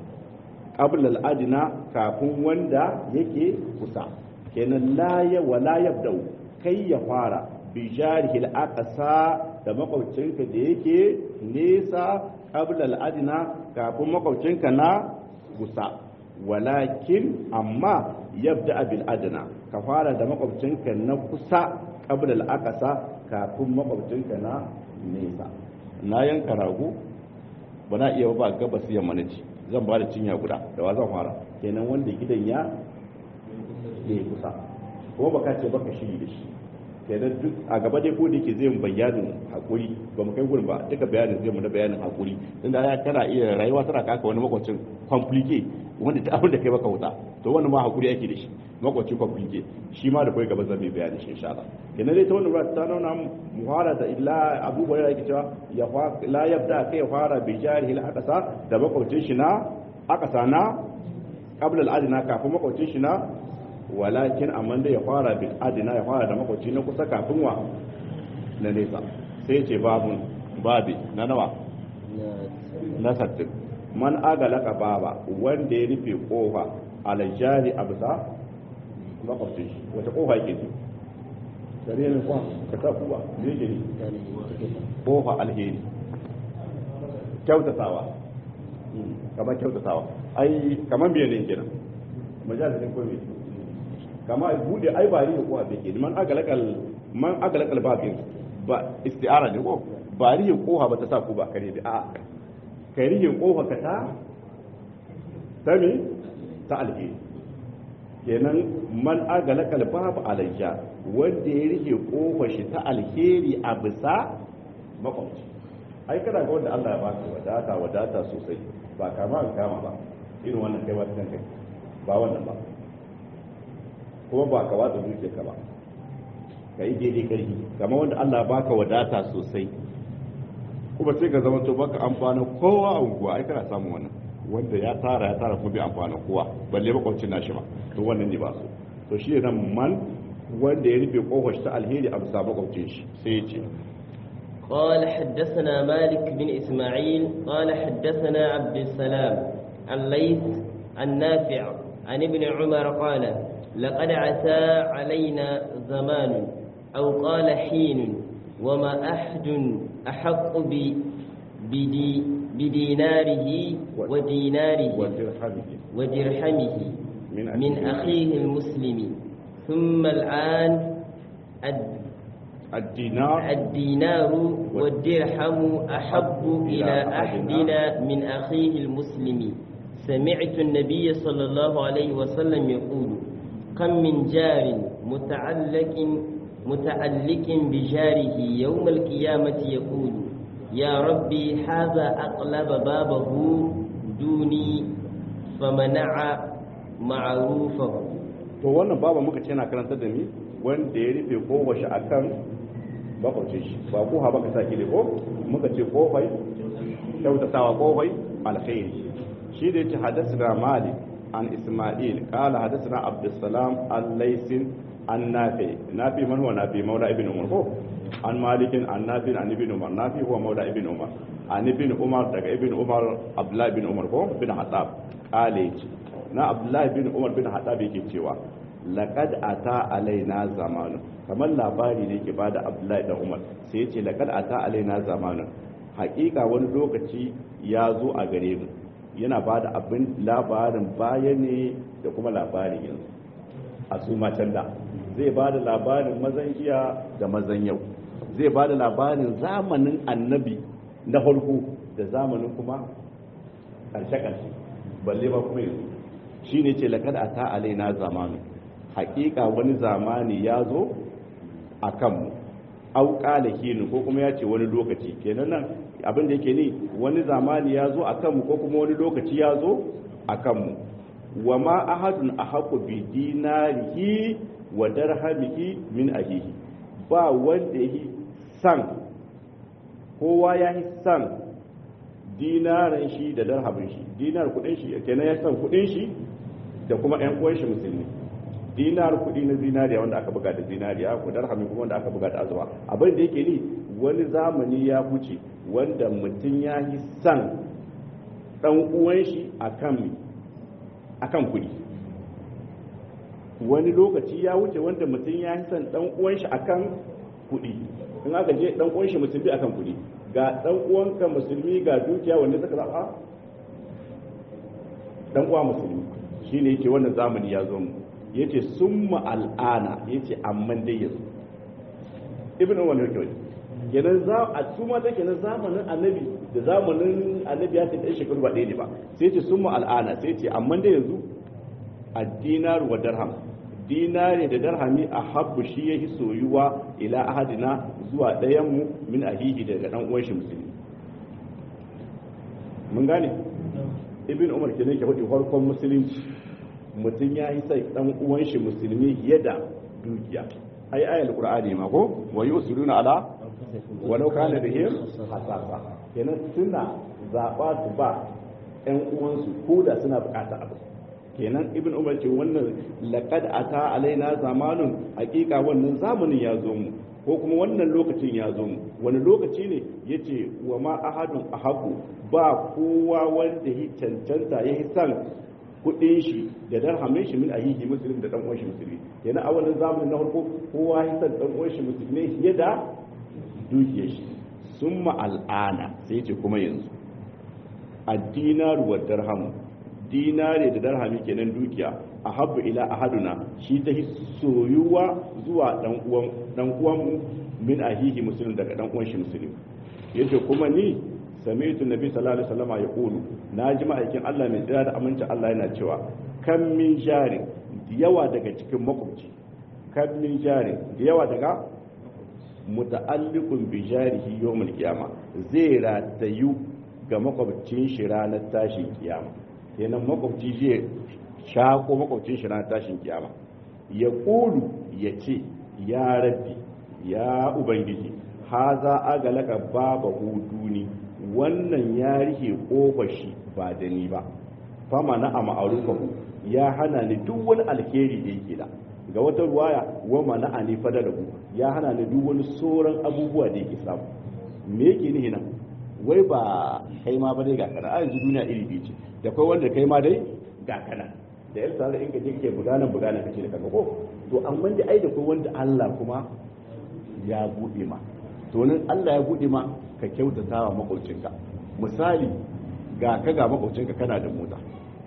qabla al-adna kafin wanda yake kusa kenan la ya wala yabda kai ya fara bi jarihi al-aqsa da makwabcinka da yake nesa qabla al-adna kafin makwabcinka na kusa walakin amma yabda bil adna ka fara da makwabcinka na kusa qabla al-aqsa kafin makwabcinka na nesa na yanka rago ba na iya ba gabas yamma na ci zan ba da cinya guda da wa zan fara kenan wanda gidan ya ya kusa kuma baka ce baka shiri da shi kenan duk a gaba dai ko da yake zai mu bayanin hakuri ba mu kai gurin ba duka bayanin zai mu na bayanin hakuri inda ya kana iya rayuwa tana kaka wani makwacin complique wanda ta abin da kai baka wuta to wannan ma hakuri ake da shi makwacin complique shi ma da kai gaba zan mai bayani shi insha Allah kenan dai ta wannan ba ta nuna muhara da illa Abu Hurairah yake cewa ya fa la yabda kai fara bi jarihi al aqsa da makwacin shi na aqsa na qabla al adna kafin makwacin shi na walakin amma da ya fara bil adina ya fara da makwaci na kusa kafin wa na nesa sai ce babun babi na nawa na sattin man agalaka baba wanda ya rufe kofa alajari a bisa makwabcin shi wata kofa yake ce gare ne kwa ka sa kuwa ne ke ne kofa alheri kyautatawa kamar kyautatawa ai kamar biyan ne kenan majalisin ko me kama bude ai ba rihin kowa bai ke man agalakal man agalakal babin ba isti'ara ne ko ba rihin koha ba ta sa ku ba kare bi a kai rihin koha ka ta sami ta alheri kenan man agalakal babu alayya wanda ya rihe kofa shi ta alheri a bisa makwamci ai kana ga wanda Allah ya baka wadata wadata sosai ba kama an kama ba irin wannan kai wata kai ba wannan ba kuma ba ka watsa zuciya ka ba ka yi daidai karfi kamar wanda Allah baka wadata sosai kuma sai ka zama to baka amfana kowa a unguwa ai kana samun wannan wanda ya tara ya tara kuma bai amfana kowa balle makwabcin nashi ba to wannan ne ba so to shi ne man wanda ya rufe kofar ta alheri a bisa makwabcin shi sai ya ce قال حدثنا مالك بن إسماعيل قال حدثنا عبد السلام عن ليث عن نافع عن ابن عمر قال لقد عتى علينا زمان أو قال حين وما أحد أحق بدي بديناره وديناره ودرحمه من, من أخيه المسلم ثم الآن الدينار الدينار والدرهم أحب إلى أحدنا من أخيه المسلم سمعت النبي صلى الله عليه وسلم يقول كم من جار متعلق متعلق بجاره يوم القيامة يقول يا ربي هذا أقلب بابه دوني فمنع معروفه to wannan baba muka ce yana karanta da ni wanda ya rufe kowace akan makwabcin shi ba ko ha baka saki ne ko muka ce kofai kyautatawa kofai alkhairi shi da yace hadathana malik an isma'il qala hadathana abdussalam al-laysin an nafi nafi man huwa nafi maula ibn umar ko an malikin an nafi an ibn umar nafi huwa maula ibn umar an ibn umar daga ibn umar abdullah ibn umar ko bin hatab qala yace na abdullah ibn umar bin hatab yake cewa laqad ata alaina zamanu kamar labari ne ke bada abdullahi da umar sai ya ce laqad ata alaina zamanu hakika wani lokaci ya zo a gare mu yana bada abin labarin baya ne da kuma labarin yanzu a su macen da zai bada labarin mazan jiya da mazan yau zai bada labarin zamanin annabi na farko da zamanin kuma karshe-karshe balle ba kuma yanzu shi ne ce laqad ata alaina zamanu hakika wani zamani ya zo a kanmu au kala kinu ko kuma ya ce wani lokaci kenan nan abin da yake ni wani zamani ya zo a kanmu ko kuma wani lokaci ya zo a kanmu wa ma ahadun ahaqu bi dinarihi wa darhamihi min ahihi ba wanda yi san kowa ya yi san dinaran shi da darhamin shi dinar kudin shi kenan ya san kudin shi da kuma ƴan uwan shi musulmi dinar kudi na zinariya wanda aka buga da zinariya ko darhami kuma wanda aka buga da azurfa abin da yake ni wani zamani ya wuce wanda mutum ya yi san dan uwan shi akan akan kudi wani lokaci ya wuce wanda mutum ya yi san dan uwan shi akan kudi in aka je dan uwan shi musulmi akan kudi ga dan uwanka musulmi ga dukiya wanda suka zaba dan uwa musulmi shine yake wannan zamani ya zo mu yace summa al'ana yace amman dai yanzu ibnu umar yake wani kenan za a tuma da kenan zamanin annabi da zamanin annabi ya ce dan shekaru ba ɗaya ne ba sai yace summa al'ana sai yace amman dai yanzu ad-dinar wa dirham dinari da darhami a habbu shi yahi soyuwa ila ahadina zuwa ɗayan mu min ahihi daga dan uwan shi musulmi mun gane ibn umar kenan ke faɗi farkon musulunci mutum ya yi sai dan uwan shi musulmi fiye da dukiya ai ayal qur'ani ma ko wa yusiluna ala walau kana bihim hasasa kenan suna zaba su ba ɗan uwansu ko da suna bukata abu kenan ibn umar ce wannan laqad ata alaina zamanun hakika wannan zamanin ya zo mu ko kuma wannan lokacin ya zo mu wani lokaci ne yace wa ma ahadun ahabu ba kowa wanda ya cancanta ya san kudin shi da darhamin shi min ahihi muslim da dan uwan shi musulmi yana a wannan zamanin na farko kowa ya san dan uwan shi musulmi fiye da dukiyar shi summa al'ana sai ce kuma yanzu ad-dinar wa dirham dinare da darhami kenan dukiya a habbu ila ahaduna shi ta soyuwa zuwa dan uwan dan uwan mu min ahihi muslim daga dan uwan shi musulmi yace kuma ni sami'tu nabi sallallahu alaihi wasallam ya kulu na ji ma'aikin Allah mai tsira da aminci Allah yana cewa kan min jari yawa daga cikin makwabci kan min jari yawa daga muta'alliqun bi jarihi yawmul qiyama zai ratayu ga makwabcin shi ranar tashin kiyama kenan makwabci zai shako makwabcin shi ranar tashin kiyama ya kulu ya ce ya rabbi ya ubangiji haza agalaka baba huduni wannan ya rike kofar shi ba da ni ba fama na a ma'arufahu ya hana ni duk wani alheri da yake da ga wata ruwaya wa mana a ni fadalahu ya hana ni duk wani sauran abubuwa da yake samu me yake nihi nan wai ba kai ma ba dai ga kana a yanzu duniya iri biyu ce da kai wanda kai ma dai ga kana da yar tare in ka je ke buganan buganan kace da kaga ko to amma da ai da kai wanda Allah kuma ya bude ma to nan Allah ya bude ma ka kyautata wa makwabcinka misali ga ka ga makwabcinka kana da mota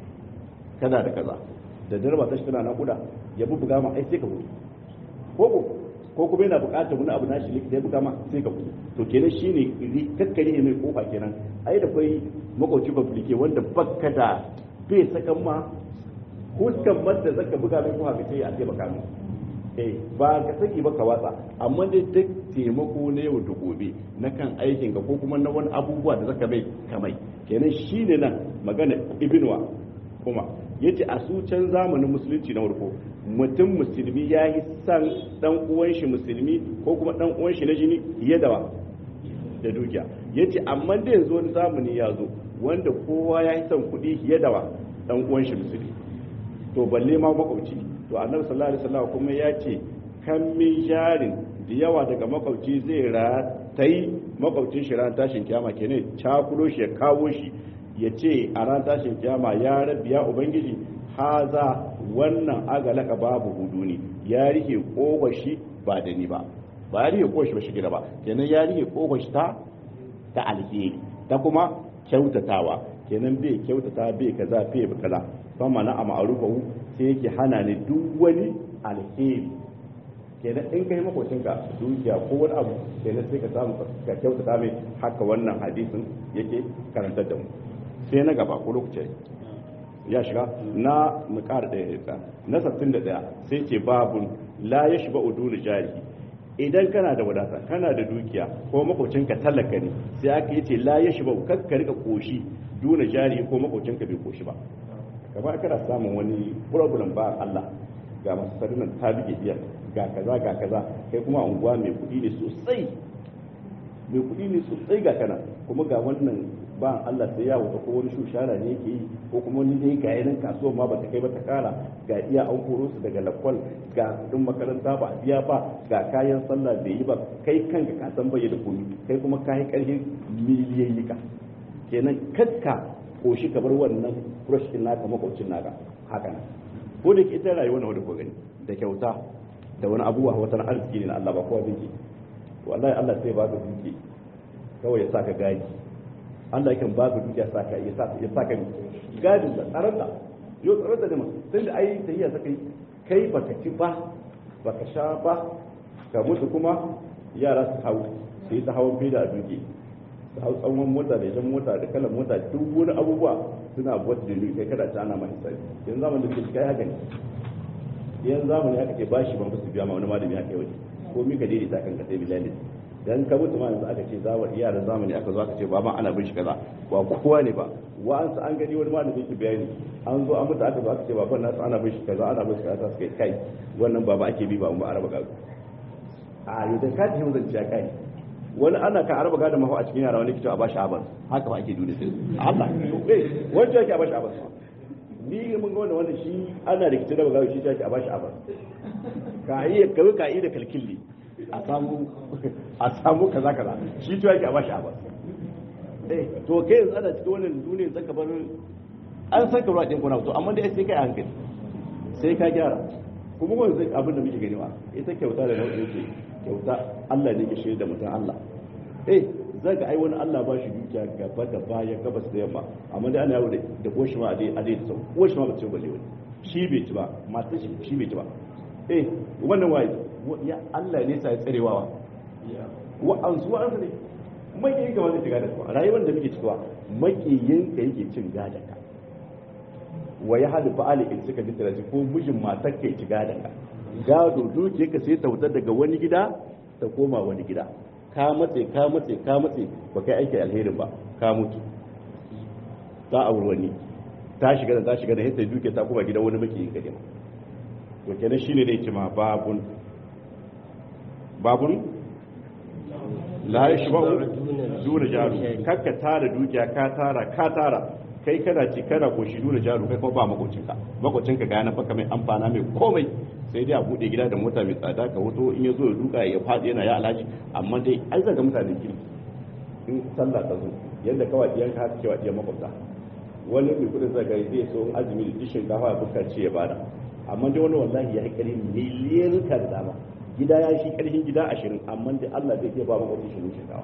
kana da kaza da darba ta shi tana nakuda ya buga ma ai sai ka gudu ko ko ko kuma yana buƙatar wani abu nashi likita ya buga ma sai ka gudu to kenan shine kakkari ne mai kofa kenan ai da kai makwabci bablike wanda bakka da bai sakan ma huskan madda zaka buga mai kofa ka ce a taimaka mu eh ba ka saki ba ka watsa amma dai duk taimako na yau da gobe na kan aikin ka ko kuma na wani abubuwa da zaka bai kamai kenan shine nan magana ibnuwa kuma yace a su can zamanin musulunci na farko mutum musulmi ya yi san dan uwan shi musulmi ko kuma dan uwan shi na jini fiye da wa da dukiya yace amma da yanzu wani zamani ya zo wanda kowa ya yi san kuɗi fiye da wa dan uwan shi musulmi to balle ma makwabci to annabi sallallahu alaihi wasallam kuma ya ce kan min jarin da yawa daga makwabci zai ratayi makwabcin shi ran tashin kiyama kenan cakulo shi ya kawo shi ya ce a ran tashin kiyama ya rabi ya ubangiji haza wannan agalaka babu hudu ne ya rike kowashi ba da ni ba ba ya rike kowashi ba shi gida ba kenan ya rike kowashi ta ta alheri ta kuma kyautatawa kenan bai kyautata bai kaza bai kaza fama na a ma'arufahu sai yake hana ni duk wani alheri kenan in kai makocinka dukiya ko wani abu kenan sai ka samu ka kyautata mai haka wannan hadisin yake karantar da mu sai na gaba ko lokacin ya shiga na mu ƙara ɗaya ya na 61 sai ce babun la ya shiga udulu jari idan kana da wadata kana da dukiya ko makocinka talaka ne sai aka yi ce la ya shiga kakka rika koshi duna jari ko makocinka bai koshi ba kamar kana samun wani problem ba Allah ga masu sarunan ta bige biyar ga kaza ga kaza kai kuma unguwa mai kuɗi ne sosai mai kuɗi ne sosai ga kana kuma ga wannan ba Allah sai ya wuta ko wani shushara ne yake yi ko kuma wani dai ga yanin kasuwa ma bata kai ba ta kara ga iya an koro su daga lakwal ga kudin makaranta ba biya ba ga kayan sallah bai yi ba kai kanka ka san bai da komi kai kuma ka yi karfin miliyoyi ka kenan kakka koshi kamar wannan brush din naka makwabcin naka haka nan ko da ke ita rayuwa na wadda ko gani da kyauta da wani abubuwa wata arziki ne na Allah ba kowa zai wallahi Allah sai ba ka duki kawai ya saka gaji Allah yakan ba ka dukiya saka ya saka ya saka gadin da tsaron da yo tsaron da dama tun da ai tahiya saka kai baka ci ba baka sha ba ka mutu kuma yara su hau sai ta hawan fida a duki su hau tsawon mota da jan mota da kalan mota duk wani abubuwa suna buwata da kai kada ta ana mai sai yanzu zamanin da ke kai haka ne yanzu zamani haka ke bashi ban su biya ma wani malami haka yi ko mika daidaita kan ka sai bilalin dan ka mutu ma yanzu aka ce zawar yaran zamani aka zo aka ce baban ana bin shi kaza ba kowa ne ba wa'ansu an gani wani malami yake bayani an zo an mutu aka zo aka ce baban nasu ana bin shi kaza ana bin shi kaza suka yi kai wannan baba ake bi ba mu araba gado a yau da ka ji mun zance kai wani ana ka araba gado mahu a cikin yara wani kito a bashi abas haka ba ake duniya sai Allah eh wani yake a bashi abas ni mun ga wannan shi ana da kitin raba gado shi yake a bashi abas ka iya kawai ka iya da kalkilli a samu a samu kaza kaza shi to yake a bashi a ba eh to kai yanzu ana cikin wannan duniyar zaka bar an san ka ruwa din kuna to amma dai sai kai a hankali sai ka gyara kuma wani zai abin da muke gani ba ita kyauta da nau'in ce kyauta Allah ne ke shirya da mutum Allah eh zaka ai wani Allah ba shi dukiya gaba da baya gabas da yamma amma dai ana yawo da koshi ma a dai a dai da sau koshi ma ba ce balle wani shi bai ci ba matar shi shi bai ci ba eh wannan waye ya Allah ne sai tsarewa wa an zuwa an ne makiyin ka wanda shiga da su rayuwar da muke cikawa makiyin ka yake cin gadan ka wa ya hadu fa ali in suka dinta ko mijin matar ka ci gadan ka gado duke ka sai ta wutar daga wani gida ta koma wani gida ka matse ka matse ka matse ba kai aiki alherin ba ka mutu ta auri wani ta shiga da ta shiga da hita duke ta koma gidan wani makiyin ka ne to kenan shine da yake ma babun babun la ya shi ba'u duna jaru kakka tara dukiya ka tara ka tara kai kana ci kana koshi duna jaru kai kuma ba makocinka makocinka ga yana baka mai amfana mai komai sai dai a bude gida da mota mai tsada ka wuto in ya zo ya duka ya faɗi yana ya alhaji amma dai ai zaga mutanen kirki in sallah ta zo yadda kawai diyan ka haka cewa diyan makwabta wani mai kudin zaga zai so azumi da dishin kafa ya buka ce ya bada amma dai wani wallahi ya haikari miliyan ka da dama gida ya shi karfin gida ashirin amma dai Allah zai iya ba mu wani shi shinkafa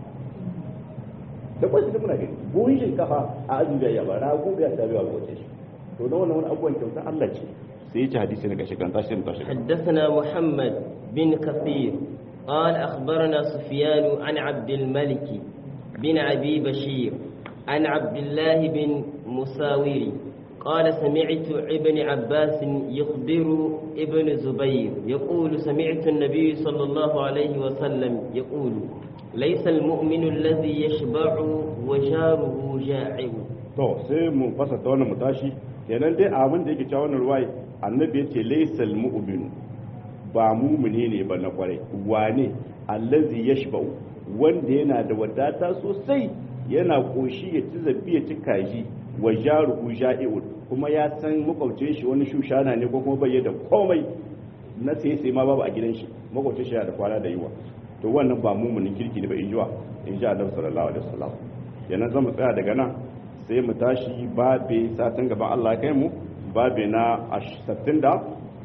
da kwashi da muna gani buhun shinkafa a azumi da yaba na gobe ya tabi wa kwace shi to da wannan wani abubuwan kyauta Allah ce sai ya ci hadisi na gashi kan tashi tashi حدثنا محمد بن كثير قال أخبرنا سفيان عن عبد الملك بن أبي بشير عن عبد الله بن مساور قال سمعت ابن عباس يخبر ابن زبير يقول سمعت النبي صلى الله عليه وسلم يقول ليس المؤمن الذي يشبع وجاره جائع to sai mu fasa ta wannan mutashi kenan dai abin da yake cewa wannan ruwaya annabi yace laysal mu'min ba mumune ne ba na kwarai wane allazi yashba'u wanda yana da wadata sosai yana koshi ya ci zabi ya ci kaji wa jaruhu ja'i'un kuma ya san makwabcin shi wani shushana ne ko kuma bai da komai na sai sai ma babu a gidan shi makwabcin shi yana da kwana da yiwa to wannan ba mumunin kirki ne ba in jiwa in ji annabi sallallahu alaihi wasallam yana zama tsaya daga nan sai mu tashi babe satin gaban Allah ya kai mu babe na 60 da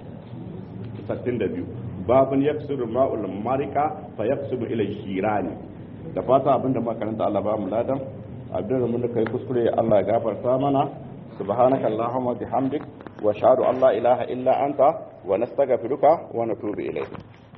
62 babun yaksuru ma'ul marika fa yaksuru ila shirani da fata abinda makaranta Allah ba mu ladan abin da mun kai kuskure Allah ya gafarta mana subhanaka allahumma bihamdik wa ashhadu an la ilaha illa anta wa nastaghfiruka wa natubu ilayk